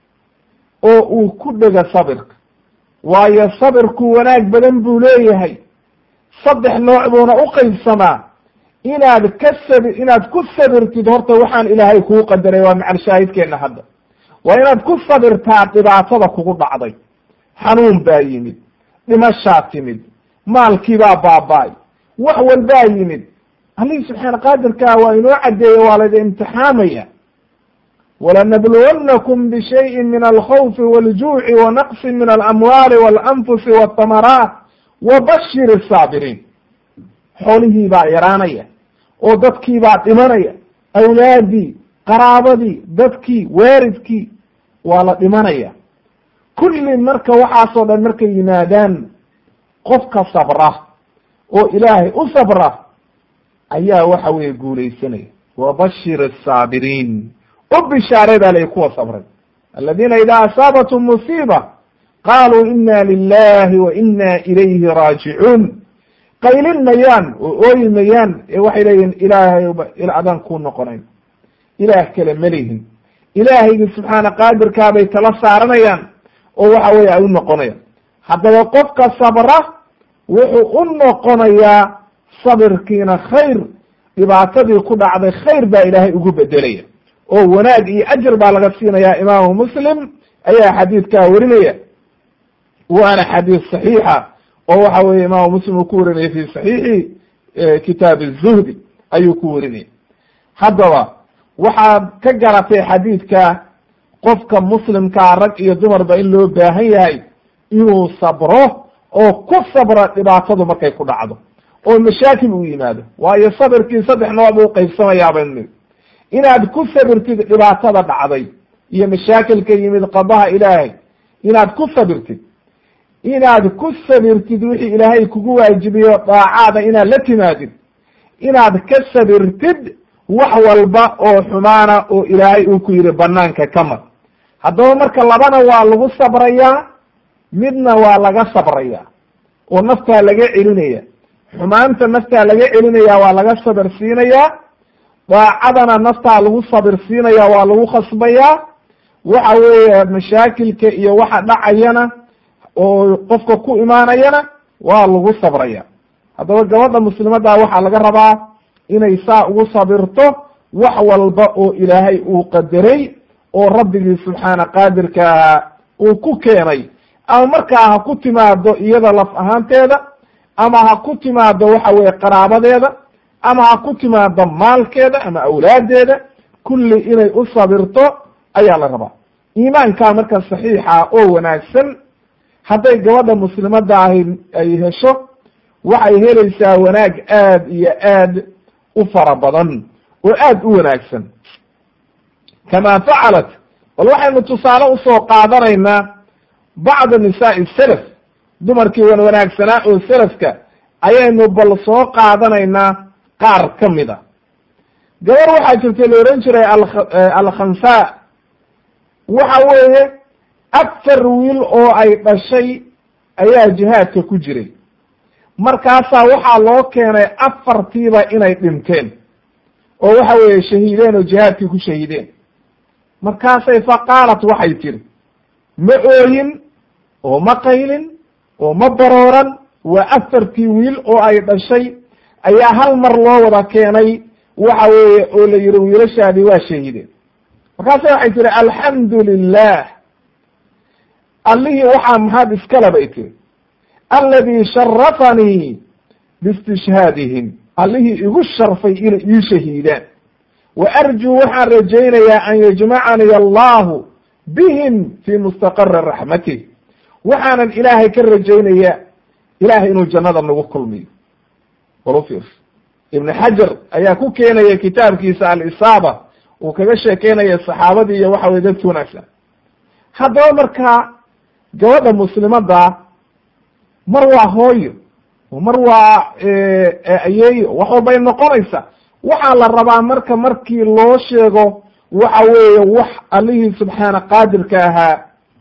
oo uu ku dhego sabirka waayo sabirku wanaag badan buu leeyahay saddex nooc buuna u qaybsamaa inaad ka sabi inaad ku sabirtid horta waxaan ilaahay kuu qadaray waa macal shaahidkeenna hadda waa inaad ku sabirtaa dhibaatada kugu dhacday xanuun baa yimid dhimashaa timid maalkiibaa baaba-ay wax walbaa yimid allihii subxaana qaadirkaa waa inoo caddeeye waa layda imtixaamaya walanabluwannakum bishayin min alkhawfi waljuuci wanaqsi min alamwaali walanfusi waltamaraat wabashir asaabiriin xoolihii baa yaraanaya oo dadkii baa dhimanaya awlaadii qaraabadii dadkii waaridkii waa la dhimanaya kulli marka waxaasoo dhan markay yimaadaan qofka sabra oo ilaahay u sabra ayaa waxa weeye guulaysanaya wabashir asaabiriin u bishaare baa lay kuwa sabray aladiina idaa asaabatum musiiba qaaluu ina lilahi wa ina ilayhi raajicuun qaylin mayaan oo ooyi mayaan ee waxay leeyihin ilaahayba adaan kuu noqonayn ilaah kale malihin ilaahaygi subxaana qaadirkaabay tala saaranayaan oo waxa weeye ay u noqonayaan haddaba qofka sabra wuxuu u noqonayaa sabirkiina khayr dhibaatadii ku dhacday khayr baa ilaahay ugu bedelaya oo wanaag iyo ajar baa laga siinaya imaamu muslim ayaa xadiidkaa werinaya waana xadiis saxiixa oo waxa weeye imaamu muslim uu ku warinaya fi saxiixi kitaab الzuhdi ayuu ku warinaya haddaba waxaad ka garatay xadiidka qofka muslimkaa rag iyo dumarba in loo baahan yahay inuu sabro oo ku sabro dhibaatadu markay ku dhacdo oo mashaakil uu yimaado waayo sabirkii saddex nooc buu qaybsamayaa baynu niri inaad ku sabirtid dhibaatada dhacday iyo mashaakilka yimid qadaha ilaahay inaad ku sabirtid inaad ku sabirtid wixii ilaahay kugu waajibiyo daacaada inaad la timaadid inaad ka sabirtid wax walba oo xumaana oo ilaahay uu ku yidhi banaanka ka mar haddaba marka labana waa lagu sabrayaa midna waa laga sabraya oo naftaa laga celinaya xumaanta naftaa laga celinaya waa laga sabir siinayaa daacadana naftaa lagu sabir siinaya waa lagu khasbayaa waxa weeye mashaakilka iyo waxa dhacayana oo qofka ku imaanayana waa lagu sabraya haddaba gabadha muslimadda waxaa laga rabaa inay saa ugu sabirto wax walba oo ilaahay uu qadaray oo rabbigii subxaana qaadirka ahaa uu ku keenay ama markaa ha ku timaado iyada laf ahaanteeda ama ha ku timaado waxa weye qaraabadeeda ama ha ku timaado maalkeeda ama awlaadeeda kulli inay u sabirto ayaa la rabaa iimaankaa marka saxiixa oo wanaagsan hadday gabadha muslimadda ahi ay hesho waxay helaysaa wanaag aad iyo aad u fara badan oo aad u wanaagsan kama facalat bal waxaynu tusaale usoo qaadanaynaa bacda nisaai selaf dumarkii wan wanaagsanaa oo selafka ayaynu bal soo qaadanaynaa qaar ka mid a gabar waxaa jirtay la ohan jiray alkhansa waxa weeye afar wiil oo ay dhashay ayaa jihaadka ku jiray markaasaa waxaa loo keenay afartiiba inay dhinteen oo waxa weeye shahiideen oo jihaadkii ku shahiideen markaasay fa qaalat waxay tiri ma ooyin oo ma qaylin oo ma barooran waa afartii wiil oo ay dhashay ayaa hal mar loo wada keenay waxa weeye oo la yihi wiilashaadii waa shahiideen markaasa waxay tihi alxamdu lilah allihii waxaa mahad iskale bay tiri alladii sharafanii biistishhaadihim allihii igu sharfay inay ii shahiidaan wa arjuu waxaan rajaynayaa an yajmacanii allahu bihim fii mustaqari raxmatih waxaanan ilaahay ka rajaynayaa ilahay inuu jannada nagu kulmiyo walu fiirso ibn xajar ayaa ku keenaya kitaabkiisa alisaaba uu kaga sheekeynaya saxaabadii iyo waxa weye dadki wanaagsan haddaba markaa gabadha muslimadda mar waa hooyo mar waa ayeeyo wax walbay noqonaysa waxaa la rabaa marka markii loo sheego waxa weeye wax allihii subxaana qaadirka ahaa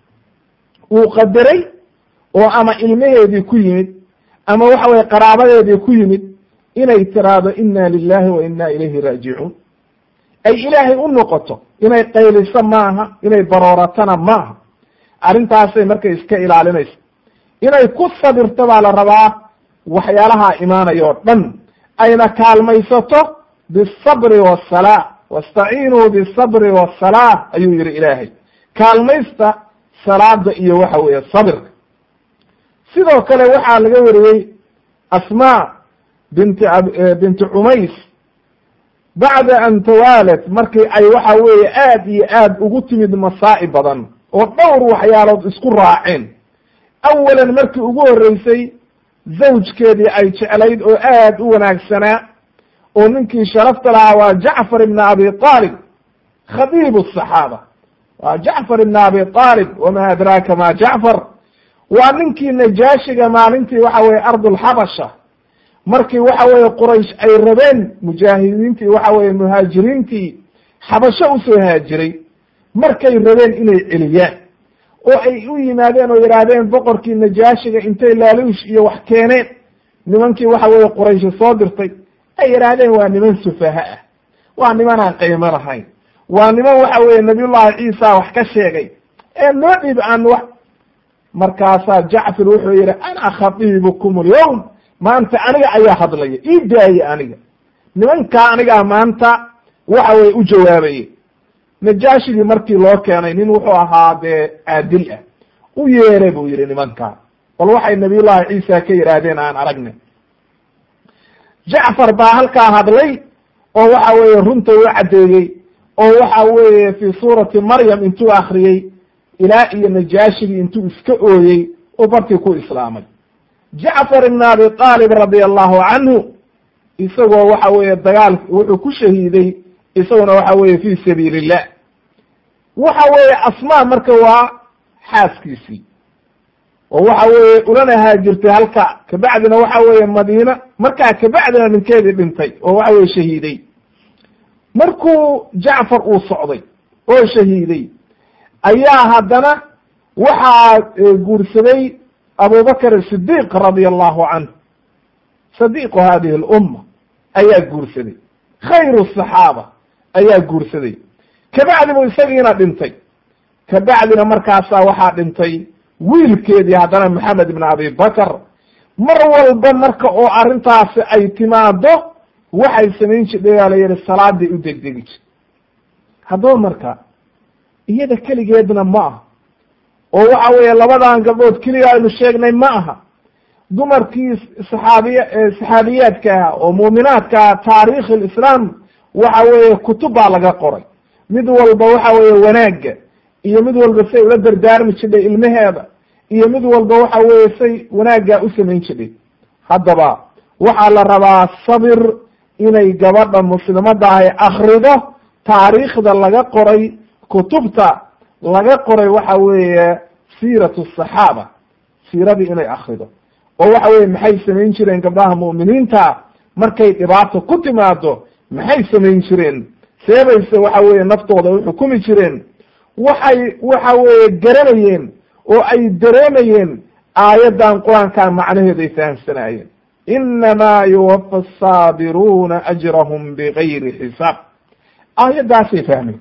uu qadaray oo ama ilmaheedii ku yimid ama waxa weye qaraabadeedii ku yimid inay tiraahdo ina lilahi wa ina ilayhi raajicuun ay ilaahay u noqoto inay qayliso maaha inay barooratana maaha arrintaasay markay iska ilaalinayso inay ku sabirto baa la rabaa waxyaalaha imaanaya oo dhan ayna kaalmaysato bisabri wasalaa wastaciinuu bisabri wasalaa ayuu yihi ilaahay kaalmaysta salaada iyo waxa weeye sabirka sidoo kale waxaa laga wariyey asmaa binti binti cumays bacda an tawaalat markii ay waxa weeye aad iyo aad ugu timid masaa'ib badan oo dhowr waxyaalood isku raaceen awalan markii ugu horreysay zawjkeedii ay jeclayd oo aad u wanaagsanaa oo ninkii sharafta lahaa waa jacfar ibn abi aalib khadiib asaxaaba waa jacfar ibn abi aalib wama adraaka ma jacfar waa ninkii najaashiga maalintii waxa weye ardulxabasha markii waxa weye quraysh ay rabeen mujaahidiintii waxa weye muhaajiriintii xabasho usoo haajiray markay rabeen inay celiyaan oo ay u yimaadeen oo yidhaahdeen boqorkii najaashiga intay laaluush iyo wax keeneen nimankii waxa weye quraysha soo dirtay ay yidhaahdeen waa niman sufaha ah waa niman aan qiimo lahayn waa niman waxa weye nabiyullahi ciisa wax ka sheegay ee noo dhib aan wax markaasaa jacfar wuxuu yihi ana khatiibukum alyawm maanta aniga ayaa hadlaya ii daaye aniga nimankaa anigaa maanta waxa weye u jawaabaye najaashigii markii loo keenay nin wuxuu ahaa dee caadil ah u yeere buu yihi nimankaa bal waxay nabiyullahi ciisa ka yidhaahdeen aan aragne jacfar baa halkaa hadlay oo waxa weeye runta u caddeeyey oo waxa weeye fi suurati maryam intuu akriyey ilaa iyo najaashigii intuu iska ooyey oo barkii ku islaamay jacfar ibn abi aalib radi allahu canhu isagoo waxa weeye dagaal wuxuu ku shahiiday isaguna waxa weeye fi sabiil illah waxa weeye asmaa marka waa xaaskiisii oo waxa weeye ulana haajirtay halka kabacdina waxa weeye madiina markaa kabacdina ninkeedii dhintay oo waxa weye shahiiday markuu jacfar uu socday oo shahiiday ayaa haddana waxaa guursaday abubakr sidiq radia allahu canhu sadiqu hadihi alumma ayaa guursaday khayru saxaaba ayaa guursaday kabacdi buu isagiina dhintay kabacdina markaasaa waxaa dhintay wiilkeedii haddana maxamed ibn abi bakr mar walba marka oo arrintaasi ay timaado waxay samayn jirdhay baa la yihi salaaday u degdegi jir haddaba marka iyada keligeedna ma aha oo waxa weeye labadan gabdhood keliga aynu sheegnay ma aha dumarkii saxaabiya saxaabiyaadka ah oo muuminaadka ah taarikh lislaam waxa weeye kutub baa laga qoray mid walba waxa weeye wanaagga iyo mid walba say ula dardaarmi jidhay ilmaheeda iyo mid walba waxa weeye say wanaaggaa u samayn jidhay haddaba waxaa la rabaa sabir inay gabadha muslimada ahy akrido taariikhda laga qoray kutubta laga qoray waxa weeye siiratu saxaaba siiradii inay akrido oo waxa weye maxay samayn jireen gabdhaha mu'miniinta markay dhibaato ku timaado maxay samayn jireen seebayse waxa weeye naftooda u xukumi jireen waxay waxa weeye garanayeen oo ay dareemayeen aayaddan qur-aankaa macnaheeday fahamsanaayeen inamaa yuwafa asaabiruuna ajrahum bigayri xisaab aayaddaasay fahmeen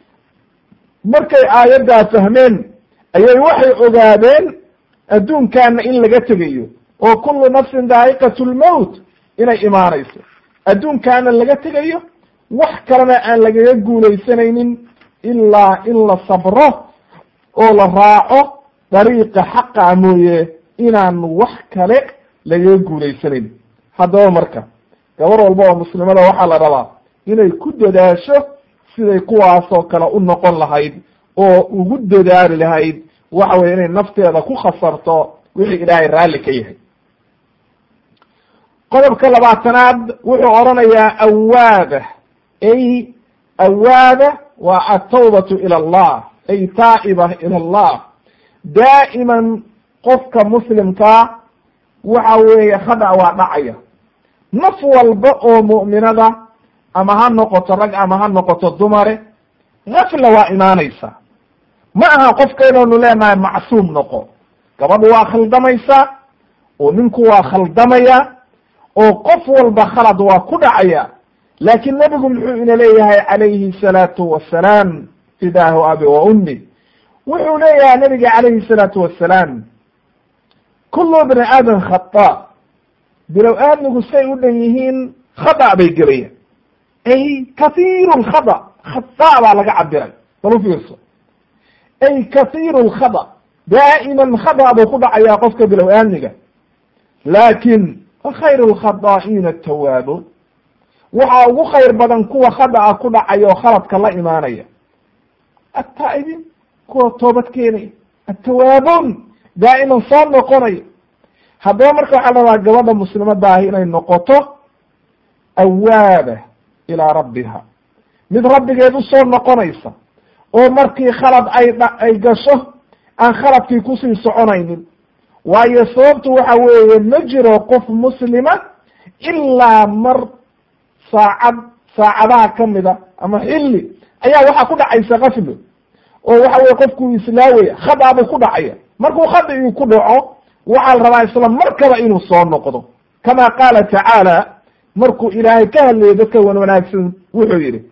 markay aayaddaa fahmeen ayay waxay ogaadeen adduunkaana in laga tegayo oo kullu nafsin daa'iqat lmowt inay imaanayso adduunkaana laga tegayo wax kalena aan lagaga guulaysanaynin ilaa in la sabro oo la raaco dariiqa xaqa mooye inaan wax kale lagaga guulaysanayn haddaba marka gabar walba oo muslimada waxaa la rabaa inay ku dadaasho siday kuwaasoo kale u noqon lahayd oo ugu dadaali lahayd waxa weye inay nafteeda ku khasarto wixii ilaahay raalli ka yahay qodobka labaatanaad wuxuu odhanayaa awaaba ay awaaba waa atawbatu ila allah ay taa'iba ila allah daa'iman qofka muslimkaa waxa weeye khada waa dhacaya naf walba oo mu'minada ama ha noqoto rag ama ha noqoto dumare gafla waa imaanaysa ma aha qofka inaynu leenahay macsuum noqo gabadhu waa khaldamaysaa oo ninku waa khaldamaya oo qof walba khalad waa ku dhacaya laakiin nebigu muxuu ina leeyahay calayhi salaatu wasalaam fidaahu abi wa ummi wuxuu leeyahay nabiga calayhi salaatu wasalaam kullu bni aadam khata bilow aadmigu say u dhan yihiin khada bay gelayaan ay kathiiru lkhada khata baa laga cabiray bal u fiirso ay kathiiru lkhada daa'iman khada buu ku dhacayaa qofka bilow aadmiga laakin khayru lkhadaa'ina atawaabuun waxaa ugu khayr badan kuwa khada'a ku dhacaya oo khaladka la imaanaya attaa'ibiin kuwa toobad keenaya attawaabuun daa'iman soo noqonaya haddaba marka waxaa la rabaa gabadha muslimadaahi inay noqoto awaaba ilaa rabbiha mid rabbigeed u soo noqonaysa oo markii khalad ay ay gasho aan khaladkii kusii soconaynin waayo sababtu waxa weeye ma jiro qof muslima ilaa mar saacad saacadaha kamida ama xilli ayaa waxaa ku dhacaysa kaflo oo waxa weye qofkuu islaawaya khadaabuu ku dhacaya markuu khada ii ku dhaco waxaa la rabaa isla markaba inuu soo noqdo kama qaala tacaala markuu ilaahay ka hadlayo dadka wan wanaagsan wuxuu yihi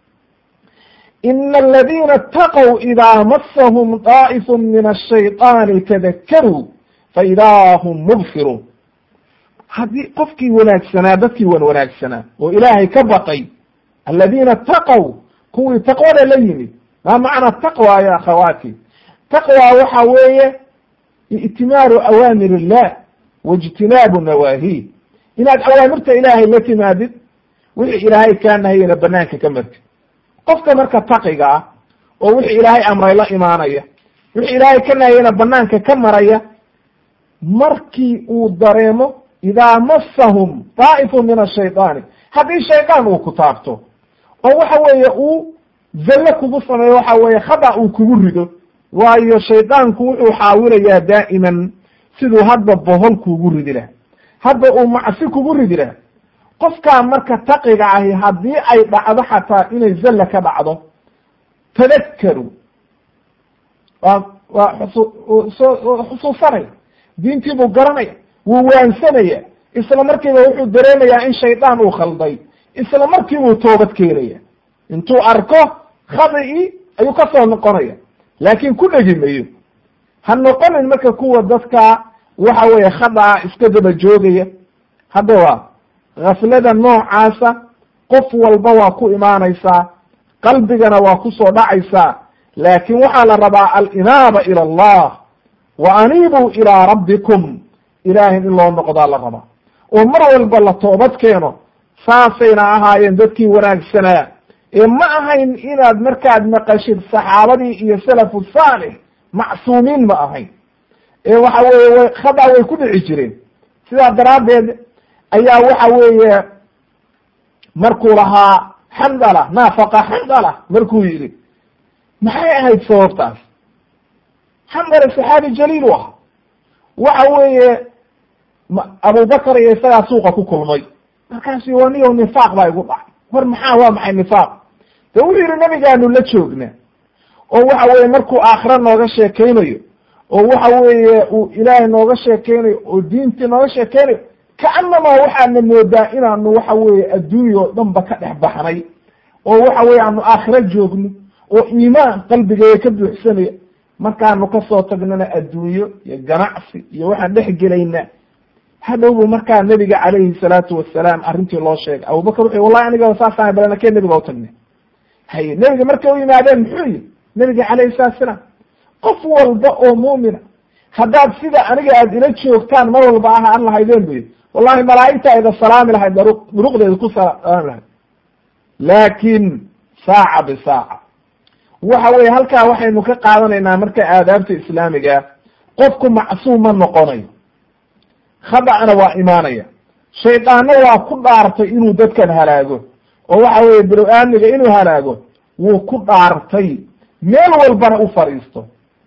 ina aladina ataqw idaa masahum daa'ifu min ashayطaani tadakaruu faidaa hum mubsiruun haddii qofkii wanaagsanaa dadkii wan wanaagsanaa oo ilaahay ka baqay aladiina taqow kuwii taqwada la yimid maa macna taqwa ya akhawaati taqwa waxa weeye i'timaaru awaamir illah waijtinaabu nawaahi inaad awaamirta ilaahay la timaadid wixii ilaahay kaa nahayena banaanka ka martid qofka marka taqiga ah oo wixii ilaahay amray la imaanaya wixii ilaahay ka nahayena banaanka ka maraya markii uu dareemo idaa masahum daa'ifu min ashayطaani haddii shaydaan uu ku taabto oo waxa weeye uu zalle kugu sameeyo waxa weeye khada uu kugu rido waayo shaydaanku wuxuu xaawilayaa daa'iman siduu hadba bohol kugu ridi laha hadba uu macsi kugu ridi laha qofkaa marka taqiga ahi haddii ay dhacdo xataa inay zalle ka dhacdo tadakaru waa waa xusu xusuusanaya diintii buu garanaya wuu waansanaya isla markiiba wuxuu dareemayaa in shaydaan uu khalday isla markiibuu toobad keenaya intuu arko khadii ayuu ka soo noqonaya laakin ku dhegi mayo ha noqonin marka kuwa dadka waxa weeye khadaa iska daba joogaya hadda waa ghaslada noocaasa qof walba waa ku imaanaysaa qalbigana waa kusoo dhacaysaa laakin waxaa la rabaa alinaaba ila allah wa aniibuu ilaa rabbikum ilaahay in loo noqdaa la rabaa oo mar walba la toobad keeno saasayna ahaayeen dadkii wanaagsanaa ee ma ahayn inaad markaad maqashid saxaabadii iyo salafu saalix macsuumiin ma ahayn ee waxa weeye way khada way ku dhici jireen sidaa daraaddeed ayaa waxa weeye markuu lahaa xandala naafaqa xandala markuu yidhi maxay ahayd sababtaas xandala saxaabi jaliil u ahaa waxa weeye abubakar iyo isagaa suuqa ku kulmay markaasu waniyo nifaaq baa igu dhacay war maxaa waa maxay nifaaq de wuxuu yihi nabigaanu la joognaa oo waxa weeye markuu aakhira nooga sheekeynayo oo waxa weeye uu ilaahay nooga sheekeynayo oo diintii nooga sheekeynayo kaanamaa waxaadna moodaa inaanu waxa weeye adduunya oo dhan ba ka dhex baxnay oo waxa weye aanu aakhiro joogno oo iimaan qalbigeega ka buuxsanaya markaanu kasoo tagnana adduunyo iyo ganacsi iyo waxaan dhex gelaynaa hadhowbu markaa nabiga calayhi salaatu wasalaam arrintii loo sheegay abubakar wuxu wallahi aniga saasaan balana kee nabiga utagnay haye nebiga markay u yimaadeen muxuu yihi nabiga calayhi salatu salaam qof walba oo muumina haddaad sida aniga aad ila joogtaan mar walba ah aan lahaydeen bu yidhi wallahi malaa'igta ida salaami lahayd duruqdeeda ku salaami lahayd laakin saaca bisaaca waxa weye halkaa waxaynu ka qaadanaynaa marka aadaabta islaamiga qofku macsuum ma noqonayo khadacna waa imaanaya shaydaanna waa ku dhaartay inuu dadkan halaago oo waxa weeye bilow-aamiga inuu halaago wuu ku dhaartay meel walbana u fadhiisto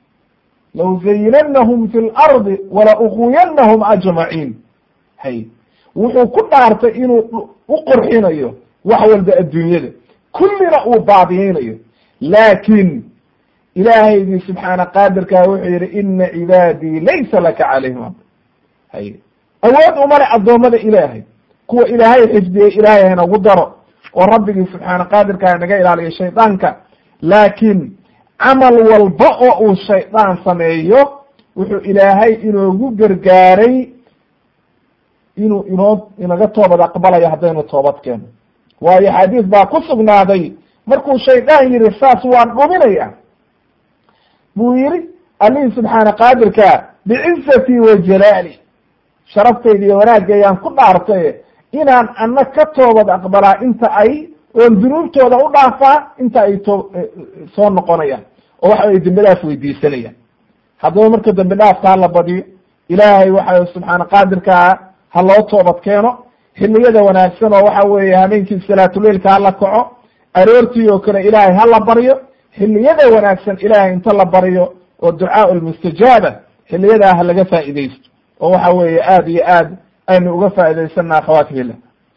law zayinannahum fi lardi wala uquyanahum ajmaciin hay wuxuu ku dhaartay inuu u qurxinayo wax walba adduunyada kullina uu baadiyeynayo laakin ilaahaygii subxaana qaadirkaa wuxuu yihi ina cibaadii laysa laka calayhim hay awood umale addoommada ilaahay kuwa ilaahay xifdiyey ilaahay hanagu daro oo rabbigii subxaana qaadirkaa naga ilaaliyo shaydaanka laakiin camal walba oo uu shaydaan sameeyo wuxuu ilaahay inoogu gargaaray inuu inoo inaga toobad aqbalayo haddaynu toobad keeno waayo xadiis baa ku sugnaaday markuu shaydaan yihi saas waan dhuminaya buu yihi allihii subxaana qaadirka bicizatii wa jalaali sharaftayda iyo wanaagayaan ku dhaartay inaan ana ka toobad aqbalaa inta ay oon dunuubtooda u dhaafaa inta ay to soo noqonayaan oo waxa ay dembi dhaaf weydiisanayaan haddaba marka dembi dhaafka hala badiyo ilaahay waxa subxaana qaadirkaa ha loo toobad keeno xiliyada wanaagsan oo waxa weeye habeenkii salaatuleilka hala kaco aroortii oo kale ilaahay hala baryo xiliyada wanaagsan ilaahay inta la baryo oo ducaa lmustajaaba xiliyadaa ha laga faa'iidaysto oo waxa weeye aad iyo aad aynu uga faa'idaysana akhawaatihillah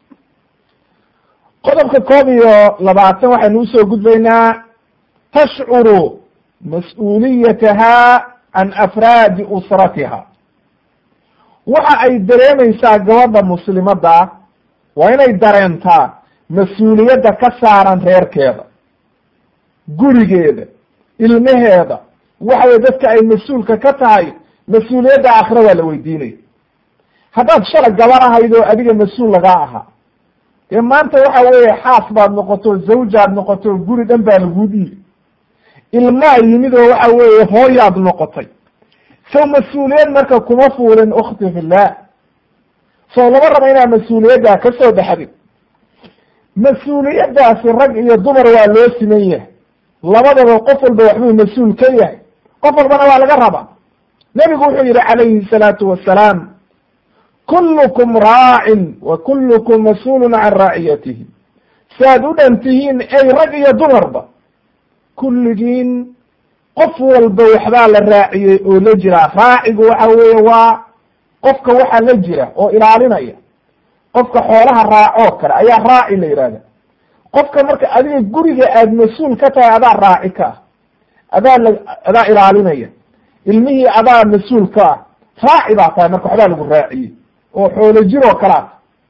qodobka koob iyo labaatan waxaynu usoo gudbaynaa tashcuru mas-uuliyataha can afraadi usratiha waxa ay dareemaysaa gabadha muslimadda waa inay dareentaa mas-uuliyadda ka saaran reerkeeda gurigeeda ilmaheeda waxa weye dadka ay mas-uulka ka tahay mas-uuliyadda aakhira waa la weydiinaya haddaad shala gabar ahayd oo adiga mas-uul lagaa ahaa dee maanta waxa weeye xaas baad noqoto zawjaad noqoto guri dhan baa laguu dhiibi ilmaa yimid oo waxa weeye hooyaad noqotay sow mas-uuliyad marka kuma fuulin ukhti fillah sow lama rabo inaad mas-uuliyaddaa ka soo baxdid mas-uuliyaddaasi rag iyo dumar waa loo siman yahay labadaba qof walba waxbuu mas-uul ka yahay qof walbana waa laga rabaa nebigu wuxuu yihi calayhi salaatu wasalaam kullukum raacin wa kullukum mas-uulun can raaciyatihi saaad u dhan tihiin ey rag iyo dumarba kulligiin qof walba waxbaa la raaciyey oo la jira raacigu waxa weeye waa qofka waxaa la jira oo ilaalinaya qofka xoolaha raacoo kale ayaa raaci la yihahda qofka marka adiga guriga aad mas-uul ka tahay adaa raaci ka ah adaa la adaa ilaalinaya ilmihii adaa mas-uul ka ah raaci baa tahay marka waxbaa lagu raaciyey oo xoolo jiroo kalaa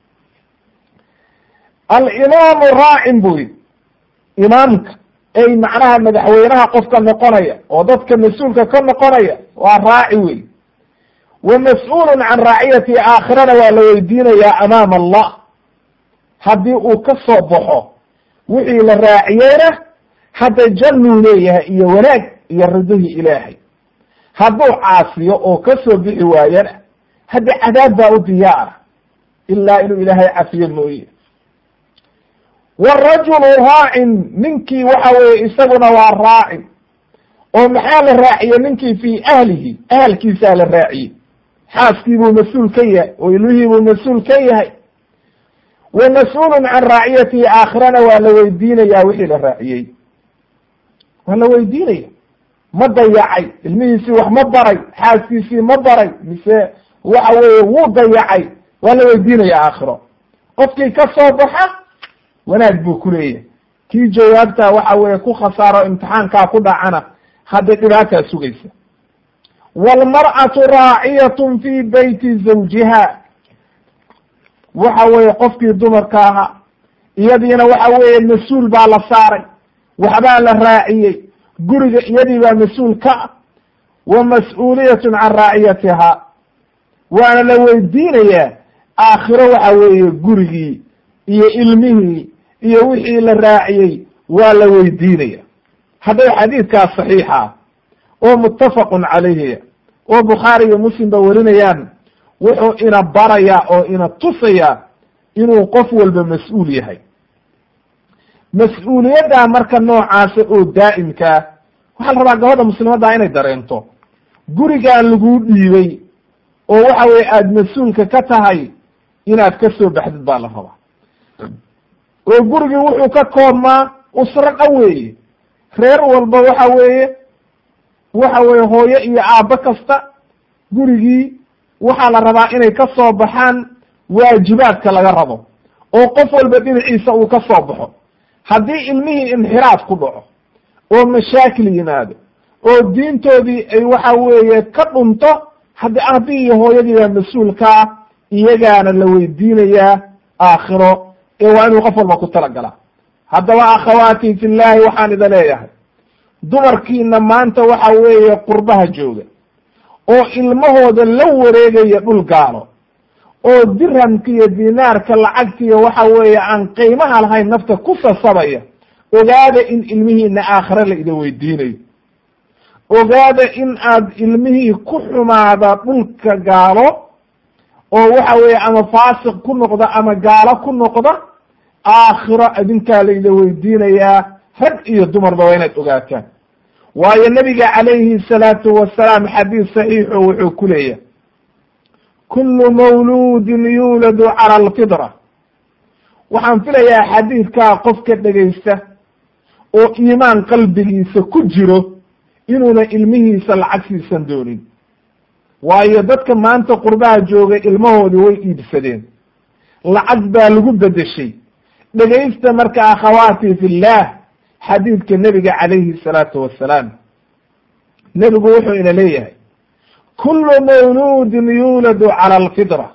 alimaamu raacin buu yidhi imaamka ey macnaha madaxweynaha qofka noqonaya oo dadka mas-uulka ka noqonaya waa raaci wey wa mas-uulun can raaciyati aakhirana waa la weydiinayaa amaama allah haddii uu ka soo baxo wixii la raaciyeyna hadda jannuu leeyahay iyo wanaag iyo ridihii ilaahay hadduu caasiyo oo ka soo bixi waayana hadda cadaab baa u diyaara ilaa inuu ilaahay cafiyo mooye warajulu raacin ninkii waxa weeye isaguna waa raacin oo maxaa la raaciyey ninkii fii ahlihi ahalkiisaa la raaciyey xaaskii buu mas-uul ka yahay oo ilmihii buu mas-uul ka yahay wa mas-uulun can raaciyatihi aakhirana waa la weydiinayaa wixii la raaciyey waa la weydiinaya ma dayacay ilmihiisii wax ma baray xaaskiisii ma baray mise waxa weeye wuu dayacay waa la weydiinaya aakhiro qofkii ka soo baxa wanaag buu ku leeyahay kii jawaabtaa waxa weeye ku khasaaro imtixaankaa ku dhacana hadday dhibaataa sugaysa waalmar'atu raaciyatun fii beyti zawjiha waxa weeye qofkii dumarka ahaa iyadiina waxa weeye mas-uul baa la saaray waxbaa la raaciyey guriga iyadii baa mas-uul ka ah wa mas-uuliyatun can raaciyatiha waana la weydiinayaa aakhiro waxa weeye gurigii iyo ilmihii iyo wixii la raaciyey waa la weydiinaya hadday xadiidkaas saxiixa oo muttafaqun calayhi oo bukhaari iyo muslim ba warinayaan wuxuu ina barayaa oo ina tusayaa inuu qof walba mas-uul yahay mas-uuliyaddaa marka noocaasa oo daa'imkaa waxaa la rabaa gabadha muslimaddaa inay dareento gurigaan laguu dhiibay oo waxa weye aada mas-uulka ka tahay inaad ka soo baxdid baa la rabaa oo gurigii wuxuu ka koobmaa usro dhan weeye reer walba waxa weeye waxa weeye hooyo iyo aabbo kasta gurigii waxaa la rabaa inay ka soo baxaan waajibaadka laga rabo oo qof walba dhinaciisa uu ka soo baxo haddii ilmihii inxiraaf ku dhaco oo mashaakil yimaado oo diintoodii ay waxa weeye ka dhunto haddii aabbii iyo hooyadii baa mas-uulkaa iyagaana la weydiinayaa aakhiro ee waa inuu qof walba ku talagalaa haddaba akhawaati fillaahi waxaan ida leeyahay dumarkiina maanta waxa weeye qurbaha jooga oo ilmahooda la wareegaya dhul gaalo oo dirhamka iyo dinaarka lacagtiiyo waxa weeye aan qiimaha lahayn nafta ku sasabaya ogaada in ilmihiina aakhire la ida weydiinayo ogaada in aad ilmihii ku xumaada dhulka gaalo oo waxa weeye ama faasiq ku noqda ama gaalo ku noqda aakhiro adinkaa layda weydiinayaa rag iyo dumarba waa inaad ogaataan waayo nabiga calayhi salaatu wasalaam xadiis saxiixo wuxuu ku leeyahay kullu mawluudin yuuladu cala alfitra waxaan filayaa xadiidkaa qofka dhegaysta oo iimaan qalbigiisa ku jiro inuuna ilmihiisa lacag siisan doonin waayo dadka maanta qurbaha jooga ilmahoodii way iibsadeen lacag baa lagu bedeshay dhegaysta marka akhawaati fillaah xadiidka nebiga calayhi salaatu wassalaam nebigu wuxuu ina leeyahay kullu mawluudin yuuladu cala alfitra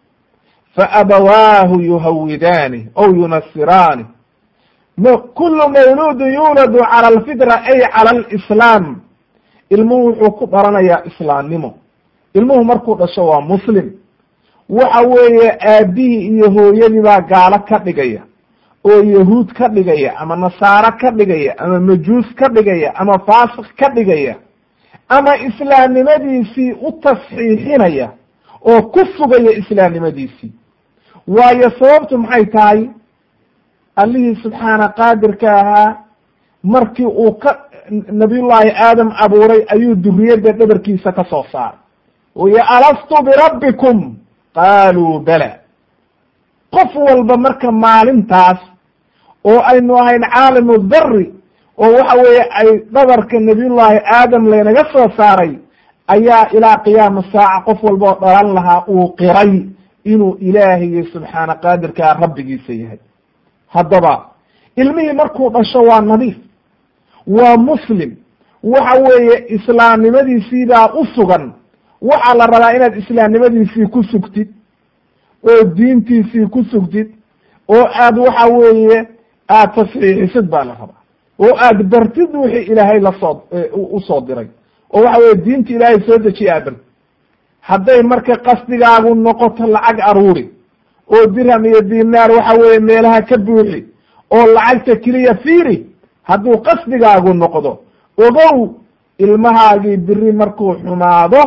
faabawaahu yuhawidaani aw yunasiraani kullu mawluudin yuuladu cala alfitra ay cala alislaam ilmuhu wuxuu ku dhalanayaa islaamnimo ilmuhu markuu dhasho waa muslim waxa weeye aabihii iyo hooyadii baa gaalo ka dhigaya oo yahuud ka dhigaya ama nasaaro ka dhigaya ama majuus ka dhigaya ama faasiq ka dhigaya ama islaamnimadiisii u tasxiixinaya oo ku sugaya islaamnimadiisii waayo sababtu maxay tahay allihii subxaana qaadirka ahaa markii uu ka nabiyullaahi aadam abuuray ayuu duriyadda dhabarkiisa ka soo saaray iyo alastu birabbikum qaaluu bala qof walba marka maalintaas oo aynu ahayn caalimu dari oo waxa weeye ay dhabarka nabiyullaahi aadam laynaga soo saaray ayaa ilaa qiyaama saaca qof walba oo dhalan lahaa uu qiray inuu ilaahiyo subxaana qaadirkaa rabbigiisa yahay haddaba ilmihii markuu dhasho waa nadiif waa muslim waxa weeye islaamnimadiisiibaa u sugan waxaa la rabaa inaad islaamnimadiisii ku sugtid oo diintiisii ku sugtid oo aad waxa weeye aad tasxiixisid baa la rabaa oo aad bartid wixii ilaahay lasoo usoo diray oo waxa weye diinta ilaahay soo dejiye aad bartid hadday marka qasdigaagu noqoto lacag aruuri oo dirham iyo dinaar waxa weeye meelaha ka buuxi oo lacagta keliya fiiri hadduu qasdigaagu noqdo ogow ilmahaagii biri markuu xumaado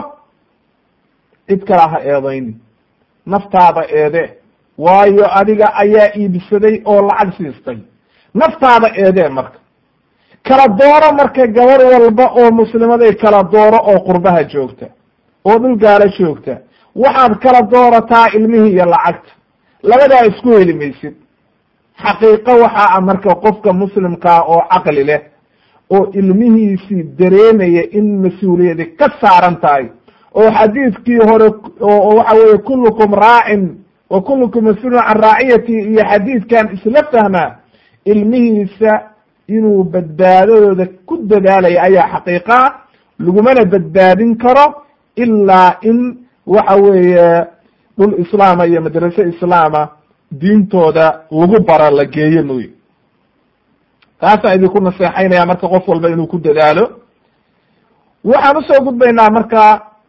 cid kala ha eedayni naftaada eede waayo adiga ayaa iibsaday oo lacag siistay naftaada eedee marka kala dooro marka gabar walba oo muslimaday kala dooro oo qurbaha joogta oo dhul gaalo joogta waxaad kala doorataa ilmihii iyo lacagta labadaa isku heli maysid xaqiiqo waxaa ah marka qofka muslimkaa oo caqli leh oo ilmihiisii dareemaya in mas-uuliyadi ka saaran tahay oo xadiidkii hore oo waxa weeye kullukum raacin wa kullukum mas-uulun can raaciyati iyo xadiidkan isla fahmaa ilmihiisa inuu badbaadadooda ku dadaalaya ayaa xaqiiqa lagumana badbaadin karo ilaa in waxa weeye dhul islaama iyo madrase islaama diintooda lagu bara la geeyo mooye taasaan idinku naseexaynaya marka qof walba inuu ku dadaalo waxaan usoo gudbaynaa marka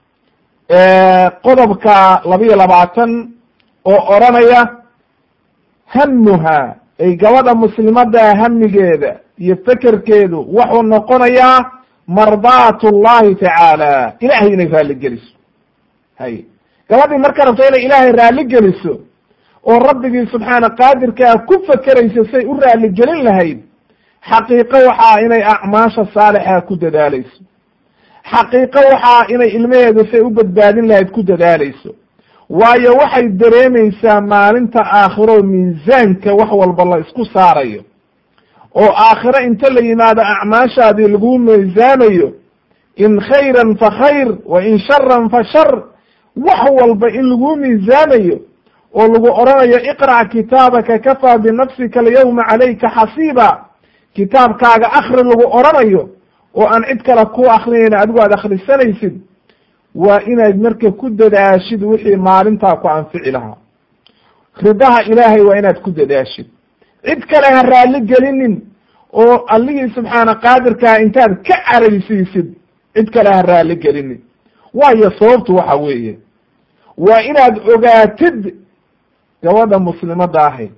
qodobka labiyo labaatan oo oranaya hamuha ay gabadha muslimada hamigeeda iyo fekerkeedu wuxuu noqonayaa mardaat llahi tacaala ilahay inay raalli geliso hay gabadhii marka rabto inay ilaahay raalli geliso oo rabbigii subxaana qaadirkaa ku fekerayso say u raalli gelin lahayd xaqiiqo waxaa inay acmaasha saalixa ku dadaalayso xaqiiqo waxaa inay ilmaheedu say u badbaadin lahayd ku dadaalayso waayo waxay dareemaysaa maalinta aakhiro miisaanka wax walba la isku saarayo oo aakhiro inta la yimaado acmaashaadii lagu miisaamayo in khayran fa khayr wa in sharan fa shar wax walba in lagu miisaamayo oo lagu odhanayo iqrac kitaabaka kafaa binafsika alyawma calayka xasiiba kitaabkaaga akri lagu odhanayo oo aan cid kale ku akrinayn adigu aad akhrisanaysid waa inaad marka ku dadaashid wixii maalintaa ku anfici lahaa ridaha ilaahay waa inaad ku dadaashid cid kale ha raalli gelinin oo allihii subxaana qaadirkaa intaad ka caraysiisid cid kale ha raalli gelinin waayo sababtu waxa weeye waa inaad ogaatid gabadha muslimadda ahi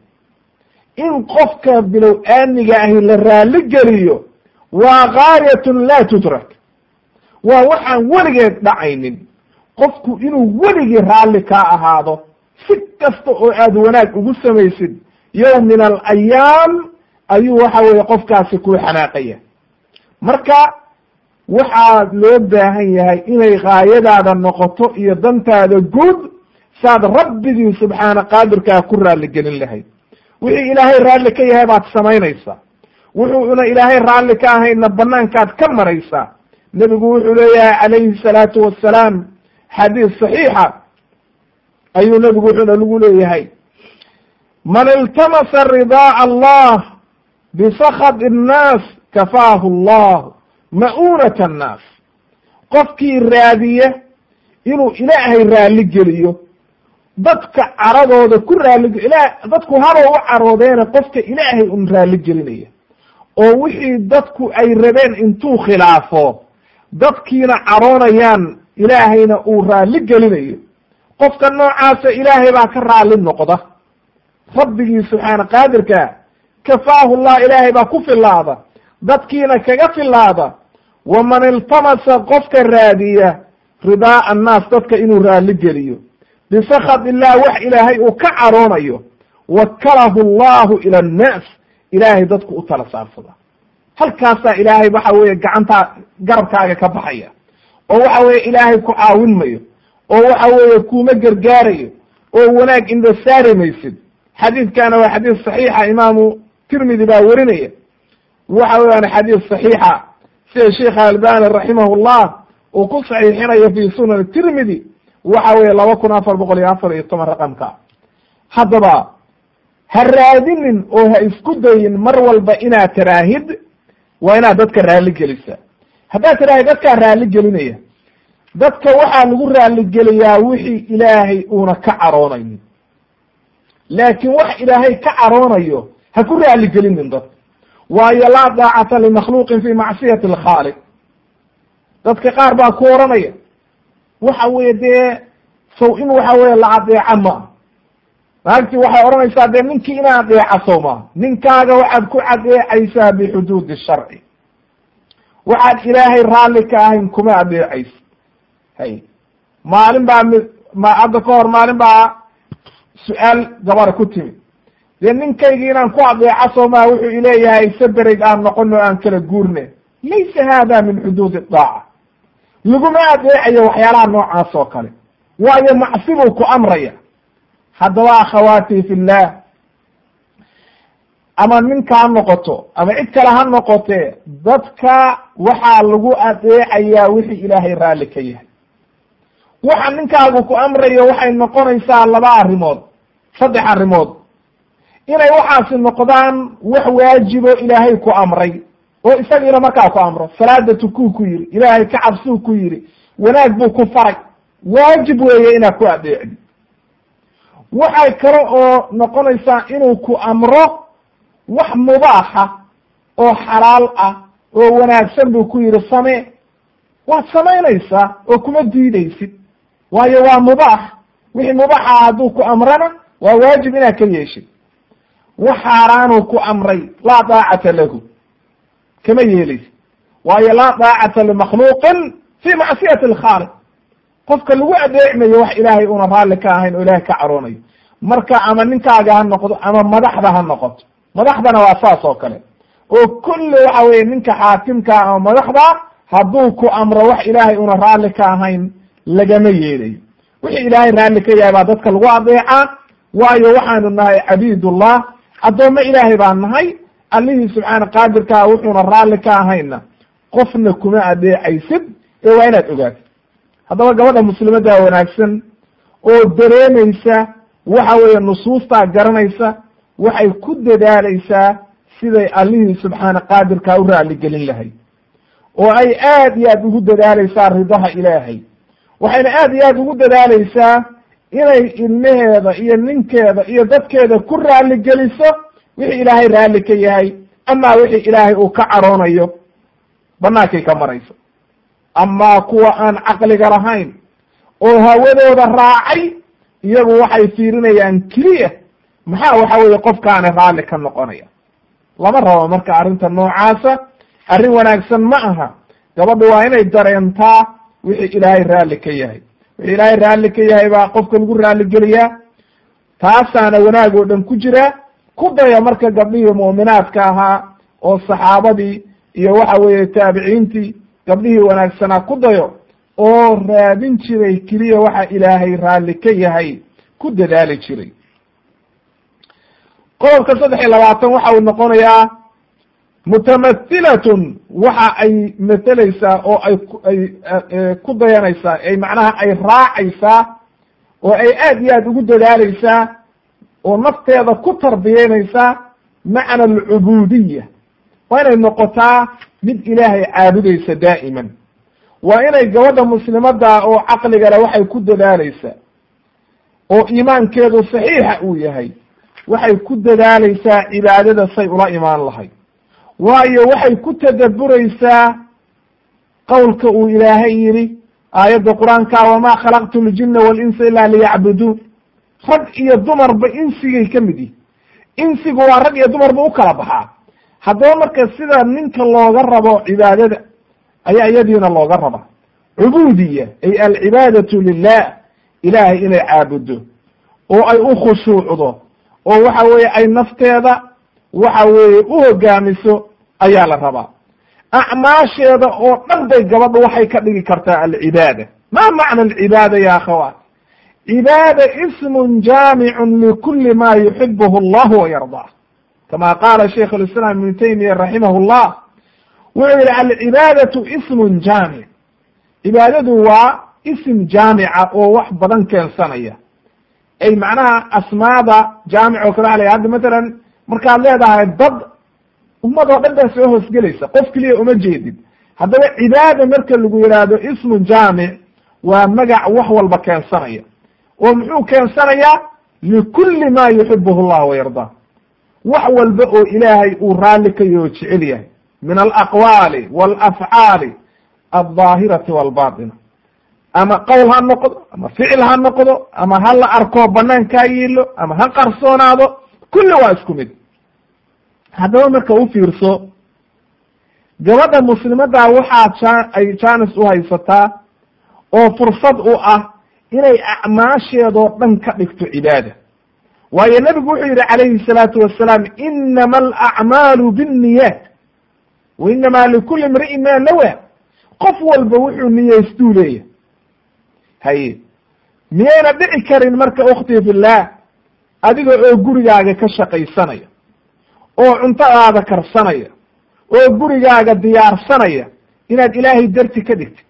in qofka bilow aamiga ahi la raalli geliyo waa gaayatun laa tudrak waa waxaan weligeed dhacaynin qofku inuu weligii raalli kaa ahaado si kasta oo aad wanaag ugu samaysid yowm min alayaam ayuu waxa weeye qofkaasi kuu xanaaqaya marka waxaa loo baahan yahay inay gaayadaada noqoto iyo dantaada guud saad rabbigii subxaana qaadirkaa ku raalli gelin lahayd wixii ilaahay raalli ka yahay baad samaynaysaa wuxuuna ilaahay raalli ka ahayna banaankaad ka maraysaa nebigu wuxuu leeyahay calayhi salaatu wassalaam xadiis saxiixa ayuu nebigu wuxuuna lagu leeyahay man iltamasa ridaa allah bisakad innaas kafaahu allah ma'uunat annaas qofkii raadiya inuu ilaahay raalli geliyo dadka caradooda ku raalli ila dadku haba u caroodeena qofka ilaahay un raalli gelinaya oo wixii dadku ay rabeen intuu khilaafo dadkiina caroonayaan ilaahayna uu raalli gelinayo qofka noocaasa ilaahay baa ka raalli noqda rabbigii subxaana qaadirka kafaahu llah ilaahay baa ku filaada dadkiina kaga filaada waman iltamasa qofka raadiya ridaa annaas dadka inuu raalli geliyo bisakad illah wax ilaahay uu ka caroonayo wakalahu allahu ila annaas ilaahay dadku u tala saarsada halkaasaa ilaahay waxa weeye gacantaa garabkaaga ka baxaya oo waxa weeye ilaahay ku caawin mayo oo waxa weeye kuuma gargaarayo oo wanaag indha saari maysid xadiidkana waa xadiis saxiixa imaamu tirmidi baa werinaya waxa weeyaan xadiis saxiixa sida sheikh albani raximahullah uu ku saxiixinayo fi sunan tirmidi waxa weeye laba kun afar boqol iyo afar iyo toban raqamka haddaba ha raadinin oo ha isku dayin mar walba inaad tiraahid waa inaad dadka raalli gelisa haddaad tiraahid dadkaa raalli gelinaya dadka waxaa lagu raalligeliyaa wixii ilaahay uuna ka caroonaynin laakiin wax ilaahay ka caroonayo ha ku raalligelinin dadka waayo laa daacata limakhluuqin fi macsiyati alkhaaliq dadka qaar baa ku oranaya waxa weye dee sow in waxa weye la adeeca maa naagtii waxay odhanaysaa dee ninkii ina adeeca sow maa ninkaaga waxaad ku adeecaysaa bixuduudi sharci waxaad ilaahay raalli ka ahayn kuma adeecayso hay maalin baa mi ma hadda ka hor maalin baa su-aal gabara ku timid dee ninkaygii inaan ku adeeca soo maa wuxuu ileeyahay saberig aan noqono aan kala guurne laysa hada min xuduudi daaca laguma adeecayo waxyaalaha noocaas oo kale waayo macsi buu ku amraya haddaba akhawaati fillah ama ninka ha noqoto ama cid kale ha noqotee dadka waxaa lagu adeecayaa wixii ilaahay raalli ka yahay waxa ninkaagu ku amrayo waxay noqonaysaa laba arrimood saddex arrimood inay waxaasi noqdaan wax waajibo ilaahay ku amray oo isagiina markaa ku amro salaada tukuu ku yidhi ilaahay ka cabsuu ku yidhi wanaag buu ku faray waajib weeye inaad ku adeecdi waxay kale oo noqonaysaa inuu ku amro wax mubaaxa oo xalaal ah oo wanaagsan buu ku yidhi samee waad samaynaysaa oo kuma diidaysid waayo waa mubaax wixii mubaaxa hadduu ku amrana waa waajib inaad ka yeeshid wax xaaraanuu ku amray laa daacata lahu kama yeelaysid waayo laa daacata limakhluuqin fi macsiyati alkhaaliq qofka lagu adeecmayo wax ilaahay una raalli ka ahayn oo ilaahay ka caroonayo marka ama ninkaaga ha noqdo ama madaxda ha noqoto madaxdana waa saas oo kale oo kulli waxa weye ninka xaakimka ama madaxda hadduu ku amro wax ilaahay una raalli ka ahayn lagama yeelayo wixii ilaahay raalli ka yahay baa dadka lagu adeecaa waayo waxaanu nahay cabiidullah addoommo ilaahay baan nahay allihii subxaana qaadirkaa wuxuuna raalli ka ahayna qofna kuma adeecaysid ee waa inaad ogaatid haddaba gabadha muslimadda wanaagsan oo dareemaysa waxa weeye nusuustaa garanaysa waxay ku dadaalaysaa siday allihii subxaana qaadirkaa u raalligelin lahayd oo ay aad iyo aad ugu dadaalaysaa ridaha ilaahay waxayna aad iyo aad ugu dadaalaysaa inay ilmaheeda iyo ninkeeda iyo dadkeeda ku raalli geliso wixii ilaahay raalli ka yahay amaa wixii ilaahay uu ka caroonayo bannaankay ka marayso amaa kuwa aan caqliga lahayn oo hawadooda raacay iyagu waxay fiirinayaan keliya maxaa waxa weeye qofkaani raalli ka noqonaya lama rabo marka arrinta noocaasa arrin wanaagsan ma aha gabadha waa inay dareentaa wixii ilaahay raalli ka yahay wixii ilaahay raalli ka yahay baa qofka lagu raalligeliyaa taasaana wanaag oo dhan ku jira ku daya marka gabdhihii mu'minaadka ahaa oo saxaabadii iyo waxa weeye taabiciintii gabdhihii wanaagsanaa ku dayo oo raadin jiray keliya waxa ilaahay raalli ka yahay ku dadaali jiray qodobka saddex iyo labaatan waxa uu noqonayaa mutamathilatun waxa ay matelaysaa oo ay ay ku dayanaysaa ay macnaha ay raacaysaa oo ay aad iyo aad ugu dadaaleysaa oo nafteeda ku tarbiyeynaysaa macna alcubuudiya waa inay noqotaa mid ilaahay caabudaysa daa'iman waa inay gabadha muslimadda oo caqliga leh waxay ku dadaaleysaa oo iimaankeedu saxiixa uu yahay waxay ku dadaaleysaa cibaadada say ula imaan lahayd waayo waxay ku tadabburaysaa qowlka uu ilaahay yidhi aayadda qur-aanka wamaa khalaqtu ljina walinsa ila liyacbuduun rag iyo dumarba insigay ka mid yihi insigu waa rag iyo dumarba u kala baxaa haddaba marka sida ninka looga rabo cibaadada ayaa iyadiina looga rabaa cubuudiya ay alcibaadatu lilah ilaahay inay caabuddo oo ay u khushuucdo oo waxa weeye ay nafteeda waxa weeye u hogaamiso ayaa la rabaa acmaasheeda oo dhan bay gabadhu waxay ka dhigi kartaa alcibaada ma macna alcibaada ya akhawaat cibaada ismun jaamicun likuli ma yuxibuhu allahu wayardaa kama qaala shaykh lislaam ibnu taymiya raximah llah wuxuu yihi alcibaadatu ismun jaamic cibaadadu waa ism jaamica oo wax badan keensanaya ay macnaha asmaada jaamic oo kale waa la hadda matalan markaad leedahay dad ummad oo dhan baa soo hoosgelaysa qof keliya uma jeedid haddaba cibaada marka lagu yidhaahdo ismun jaamic waa magac wax walba keensanaya oo muxuu keensanayaa likulli ma yuxibuhu llah wayardaa wax walba oo ilaahay uu raalli ka yaho jecel yahay min alaqwaali walafcaali aldaahirati walbatina ama qowl ha noqdo ama ficil ha noqdo ama ha la arko banaankaa yiilo ama ha qarsoonaado kulli waa isku mid haddaba marka u fiirso gabadha muslimadda waxaa ja ay jaanis u haysataa oo fursad u ah inay acmaasheedoo dhan ka dhigto cibaada waayo nebigu wuxuu yidhi calayhi salaatu wasalaam inama alacmaalu binniyaat wa inama likuli imri'in ma nawa qof walba wuxuu niyeystuu leeyahay haye miyayna dhici karin marka ukhtii fillaah adiga oo gurigaaga ka shaqaysanaya oo cuntadaada karsanaya oo gurigaaga diyaarsanaya inaad ilaahay darti ka dhigtid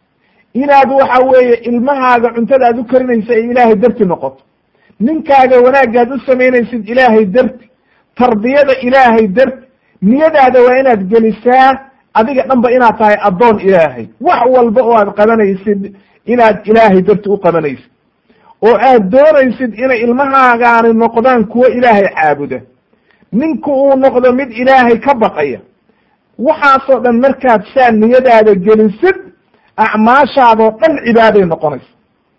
inaad waxa weeye ilmahaaga cuntada aad u karinaysa ay ilaahay darti noqoto ninkaaga wanaagaad u samaynaysid ilaahay darti tarbiyada ilaahay darti niyadaada waa inaad gelisaa adiga dhanba inaad tahay addoon ilaahay wax walba oo aad qabanaysid inaad ilaahay darti u qabanaysid oo aad doonaysid inay ilmahaagaani noqdaan kuwo ilaahay caabuda ninku uu noqdo mid ilaahay ka baqaya waxaasoo dhan markaad saa niyadaada gelisid acmaashaadoo dhan cibaaday noqonaysa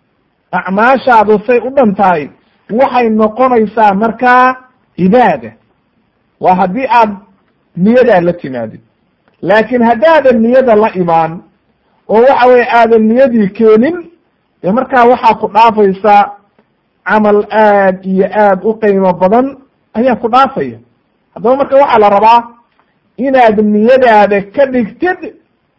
acmaashaadu say u dhan tahay waxay noqonaysaa markaa cibaada waa haddii aad niyadaa la timaadid laakiin haddaadan niyada la imaan oo waxa weye aadan niyadii keenin dee markaa waxaa ku dhaafaysaa camal aad iyo aad u qiimo badan ayaa ku dhaafaya haddaba marka waxaa la rabaa inaad niyadaada ka dhigtid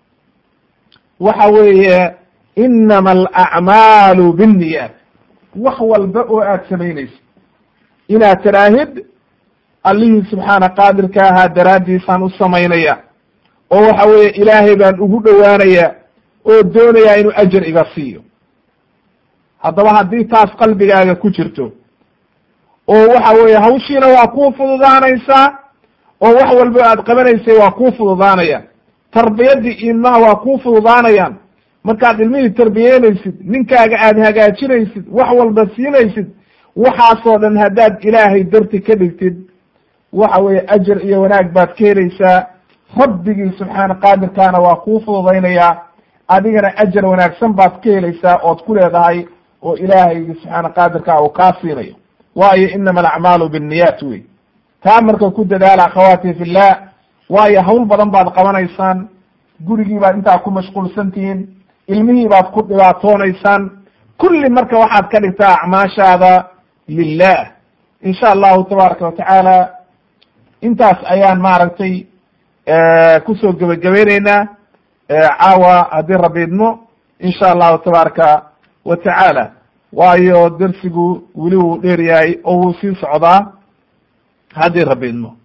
waxa weeye inama alacmaalu binniyaat wax walba oo aad samaynaysid inaad tiraahid allihii subxaana qaadirka ahaa daraaddiisaan u samaynaya oo waxa weeye ilaahay baan ugu dhowaanaya oo doonayaa inuu ajar iga siiyo haddaba haddii taas qalbigaaga ku jirto oo waxa weeye hawshiina waa kuu fududaanaysaa oo wax walba aad qabanaysay waa kuu fududaanaya tarbiyadii ilmaha waa kuu fududaanayaan markaad ilmihii tarbiyeynaysid ninkaaga aada hagaajinaysid wax walba siinaysid waxaasoo dhan haddaad ilaahay darti ka dhigtid waxa weeye ajar iyo wanaag baad ka helaysaa rabbigii subxaana qaadirkaana waa kuu fududaynayaa adigana ajar wanaagsan baad ka helaysaa ood ku leedahay oo ilaahaygi subxaana qaadirkaa uu kaa siinayo waayo inama alacmaalu binniyaat wey taa marka ku dadaala akhawaati fillah waayo hawl badan baad qabanaysaan gurigii baad intaa ku mashquulsan tihiin ilmihii baad ku dhibaatoonaysaan kulli marka waxaad ka dhigtaa acmaashaada lilah insha allahu tabaaraka watacaala intaas ayaan maaragtay kusoo gebagabayneynaa caawa haddii rabbi idmo insha allahu tabaaraka wa tacaala waayo dersigu weli wuu dheer yahay oo wuu sii socdaa haddii rabbi idmo